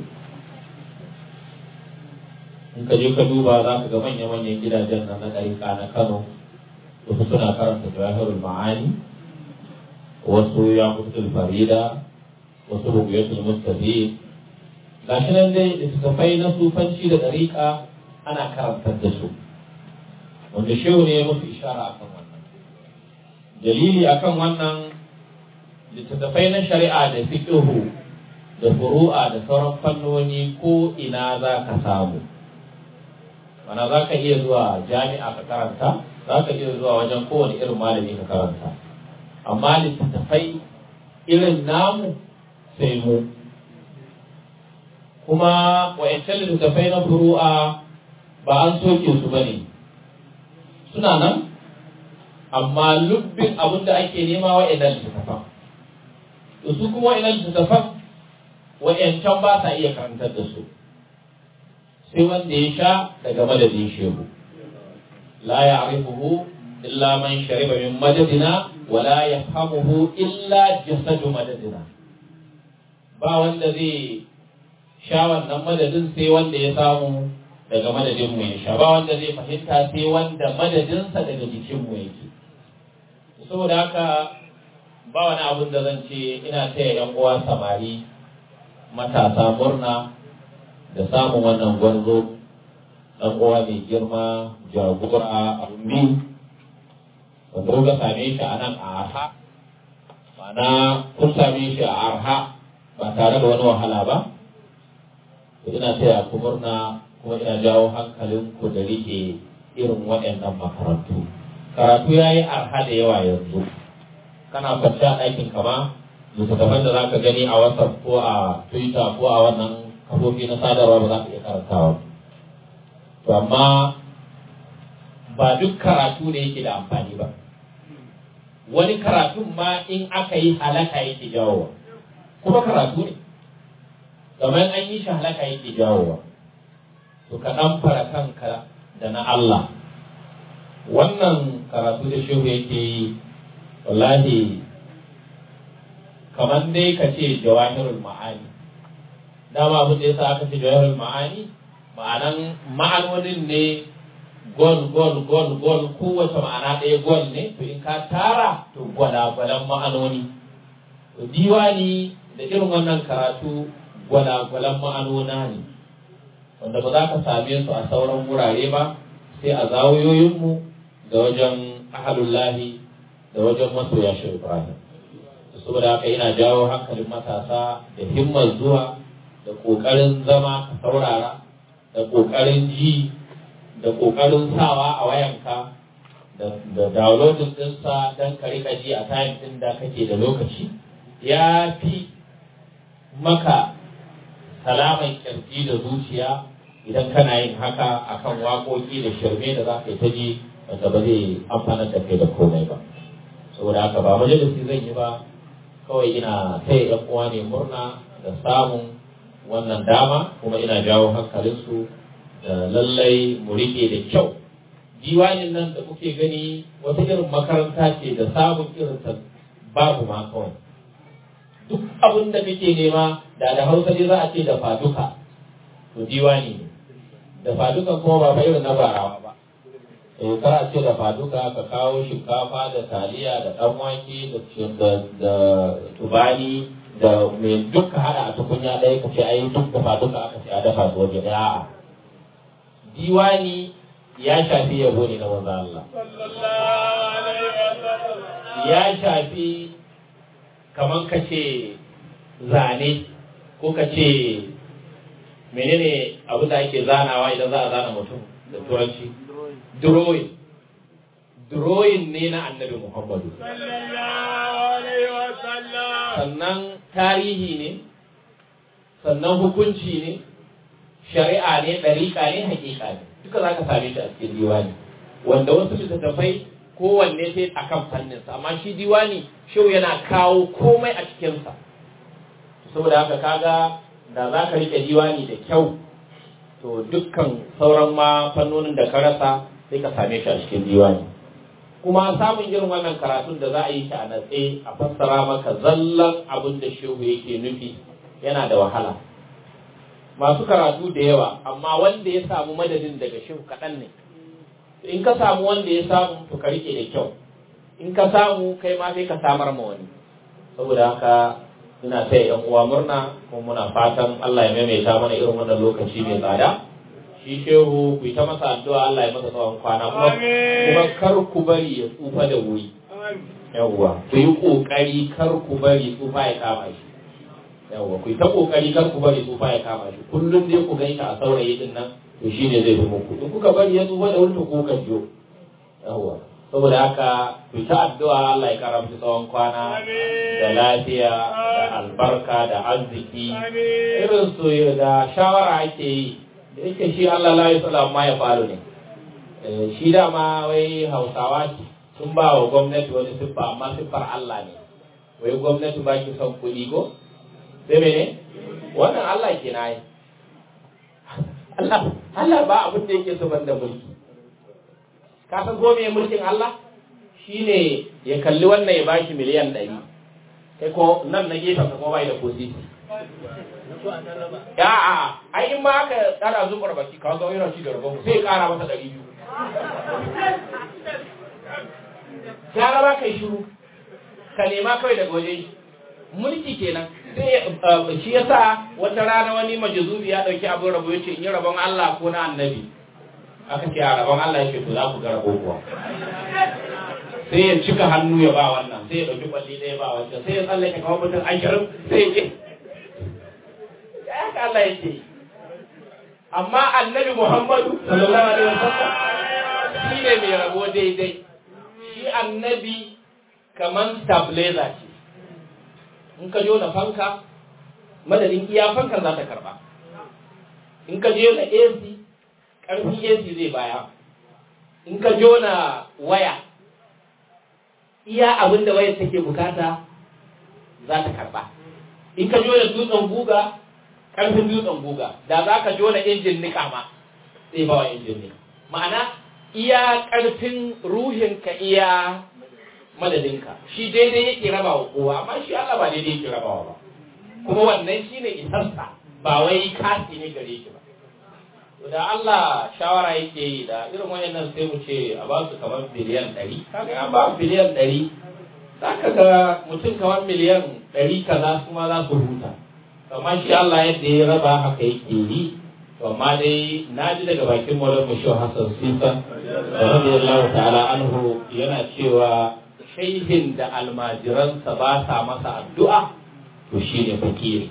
Speaker 7: in ka je ka duba za ka ga manya-manyan gidajen nan na ɗariƙa na kano wasu suna karanta jawahirul ma'ani wasu ya mutul farida wasu rubuyatul mustafi ga shi nan dai littattafai na sufanci da ɗariƙa ana karantar da su wanda shehu ne ya musu ishara akan wannan dalili akan wannan littattafai na shari'a da fiqhu da furu'a da sauran fannoni ko ina za ka samu mana za ka iya zuwa jami'a ka karanta za ka iya zuwa wajen kowane irin malami ka karanta amma littattafai irin namu sai mu kuma wa'yancan littattafai na furu'a ba an soke su ba ne suna nan amma lubbin abin da ake nema wa'yannan littattafan to su kuma wa'yannan littattafan wa'yancan ba sa iya karantar da su sai wanda ya sha daga madadin shehu la ya'rifuhu illa man shariba min madadina wa la yafhamuhu illa jasadu madadina ba wanda zai sha wannan madadin sai wanda ya samu daga madadin mu ya sha ba wanda zai fahimta sai wanda madadinsa daga jikin mu yake saboda haka ba wani abin da zan ce ina taya yan uwa samari matasa murna da samun wannan gwarzo dan uwa mai girma jagora a ummi wanda kuka same shi a nan a arha ma'ana kun same shi a arha ba tare da wani wahala ba to ina taya ku murna kuma ina jawo hankalin ku da rike irin waɗannan makarantu karatu ya yi arha da yawa yanzu kana kwanci a ɗakin kama littattafan da za ka gani a whatsapp ko a twitter ko a wannan kafofi na sadarwa ba za ka iya karantawa to amma ba duk karatu ne yake da amfani ba wani karatun ma in aka yi halaka yake jawowa kuma karatu ne kamar an yi shi halaka yake jawowa to ka ɗan fara kanka da na Allah wannan karatu da shehu yake yi wallahi kamar dai ka ce jawahirul ma'ani dama abin da yasa aka ce jawahirul ma'ani ma'anan ma'anonin ne gol gol gol gol kowace ma'ana ɗaya gol ne to in ka tara to gwalagwalan ma'anoni to diwani da irin wannan karatu gwalagwalan ma'anona ne wanda ba za ka same su a sauran wurare ba sai a zawoyoyinmu da wajen ahalullahi da wajen masoya shi Ibrahim saboda haka ina jawo hankalin matasa da himmar zuwa da ƙoƙarin zama ka saurara da ƙoƙarin ji da ƙoƙarin sawa a wayanka da downloading ɗinsa don ka rika ji a time ɗin da kake da lokaci ya fi maka salaman kirji da zuciya idan kana yin haka akan waƙoƙi da shirme da za ka yi ta ji wanda ba zai amfanar da kai da komai ba saboda haka ba majalisi zan yi ba kawai ina taya yan uwa ne murna da samun wannan dama kuma ina jawo hankalinsu da lallai mu rike da kyau diwanin nan da kuke gani wata irin makaranta ce da samun irin ta babu ma kawai duk abin da kake nema da da hausa ne za a ce da faduka to diwani ne da faduka kuma ba fa irin na barawa ba eh kar a ce da faduka ka kawo shinkafa da taliya da dan wake da da tubani da me duka hada a tukunya ɗaya ka ce ai duk da faduka aka ce a dafa su waje ɗaya a'a diwani ya shafi yabo ne na manzo Allah ya shafi kaman ka ce zane ko ka ce menene abu da ake zanawa idan za a zana mutum da turanci drawing drawing ne na annabi muhammadu sannan tarihi ne sannan hukunci ne shari'a ne ɗariƙa ne hakika ne duka za ka same shi a cikin diwani wanda wasu littattafai kowanne sai a kan fanninsa amma shi diwani shau yana kawo komai a cikinsa saboda haka kaga da za ka riƙe diwani da kyau to dukkan sauran ma fannonin da ka rasa sai ka same shi a cikin diwani kuma samun irin wannan karatun da za a yi shi a natse a fassara maka zallan abin da shehu yake nufi yana da wahala masu karatu da yawa amma wanda ya samu madadin daga shehu kaɗan ne in ka samu wanda ya samu to ka rike da kyau in ka samu kai ma sai ka samar ma wani saboda haka ina taya yan uwa murna kuma muna fatan Allah ya maimaita mana irin wannan lokaci mai tsada shi shehu ku yi ta masa addu'a Allah ya masa tsawon kwana kuma kuma kar ku bari ya tsufa da wuri yawwa ku yi kokari kar ku bari tsufa ya kama shi yawwa ku yi ta kokari kar ku bari tsufa ya kama shi kullum dai ku gaita a saurayi din nan to shine zai fi muku in kuka bari ya tsufa da wuri to ku kan jiyo yawwa saboda haka ku ta addu'a Allah ya kara musu tsawon kwana da lafiya da albarka da arziki irin su da shawara ake yi da yake shi Allah la yusala ma ya faru ne shi dama wai Hausawa sun ba wa gwamnati wani siffa amma siffar Allah ne wai gwamnati ba ki son kuɗi ko sai mene wannan Allah ke na yi Allah Allah ba abin da yake so da mulki ka san ko me mulkin Allah shine ya kalli wannan ya bashi miliyan ɗari kai ko nan na gefen ka ko bai da kosisi ya a ai in ma aka tsara zubar baki ka ga yana ci da rabon sai ya kara masa ɗari biyu ya raba kai shiru ka nema kawai daga waje mulki kenan sai shi yasa wata rana wani majazubi ya dauki abin rabo yace in yi rabon Allah ko na annabi aka ce a rabon Allah yake to za ku ga rabo kuwa sai ya cika hannu ya ba wannan sai ya dauki kwalli ɗaya ba wancan sai ya tsallake kamar mutum ashirin sai ya ce ya haka Allah yake amma annabi Muhammadu sallallahu alaihi wasallam shi ne mai rabo daidai shi annabi kaman stabilizer ce in ka jona fanka madadin iya fankan za ta karba in ka jona AC ƙarfin AC zai baya in ka jona waya iya abin da wayar take bukata za ta karba in ka jona dutsen guga ƙarfin dutsen guga da za ka jona injin nika ma zai ba wa injin nika ma'ana iya ƙarfin ruhinka iya madadinka shi daidai yake raba wa kowa amma shi Allah ba daidai yake rabawa ba kuma wannan shine isarsa ba wai kasi ne gare shi ba da Allah shawara yake yi da irin wayannan sai mu ce a ba su kamar biliyan ɗari kaga an ba biliyan ɗari za ka ga mutum kamar miliyan ɗari kaza su ma za su huta amma shi Allah yadda ya raba haka yake yi to amma dai na ji daga bakin Maulana Musho Hassan Sisa radiyallahu ta'ala anhu yana cewa shaihin da almajiransa ba sa masa addu'a to shi ne fakiri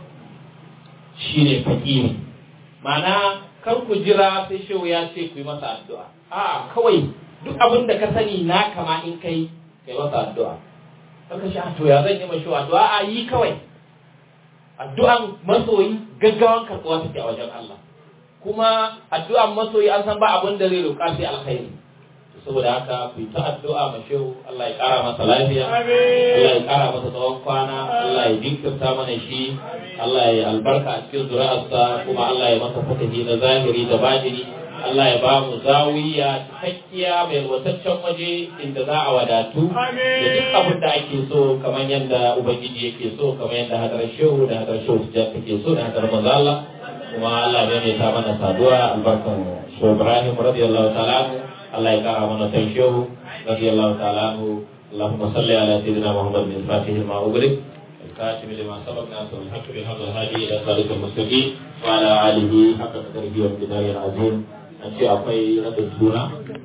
Speaker 7: shi ne fakiri mana kar ku jira sai shehu ya ce ku yi masa addu'a a kawai duk abin da ka sani na kama in kai kai masa addu'a kaka shi to ya zan yi mashi addu'a a yi kawai addu'an masoyi gaggawan karɓuwa take a wajen Allah kuma addu'an masoyi an san ba abin da zai roƙa sai alkhairi saboda haka ku yi ta addu'a ma shehu Allah ya ƙara masa lafiya Allah ya ƙara masa tsawon kwana Allah ya jinkirta mana shi Allah ya albarka a cikin zuri'arsa kuma Allah ya masa fatahi na zahiri da batini Allah ya ba mu zawiya cikakkiya mai wataccen waje inda za a wadatu da duk abin da ake so kamar yadda ubangiji yake so kamar yadda hadarar shehu da hadarar shehu take so da hadarar manzo Allah kuma Allah ya mai ta mana saduwa albarkan shehu Ibrahim radiyallahu ta'ala الله يقرأ من تنشيه رضي الله تعالى عنه اللهم صل على سيدنا محمد بن فاتح ما أغلق الكاتب لما سبق ناصر الحق بهذا الهادي إلى صراط المستقيم وعلى آله حق قدره وامتداره العظيم أن شيء أقوي رد السورة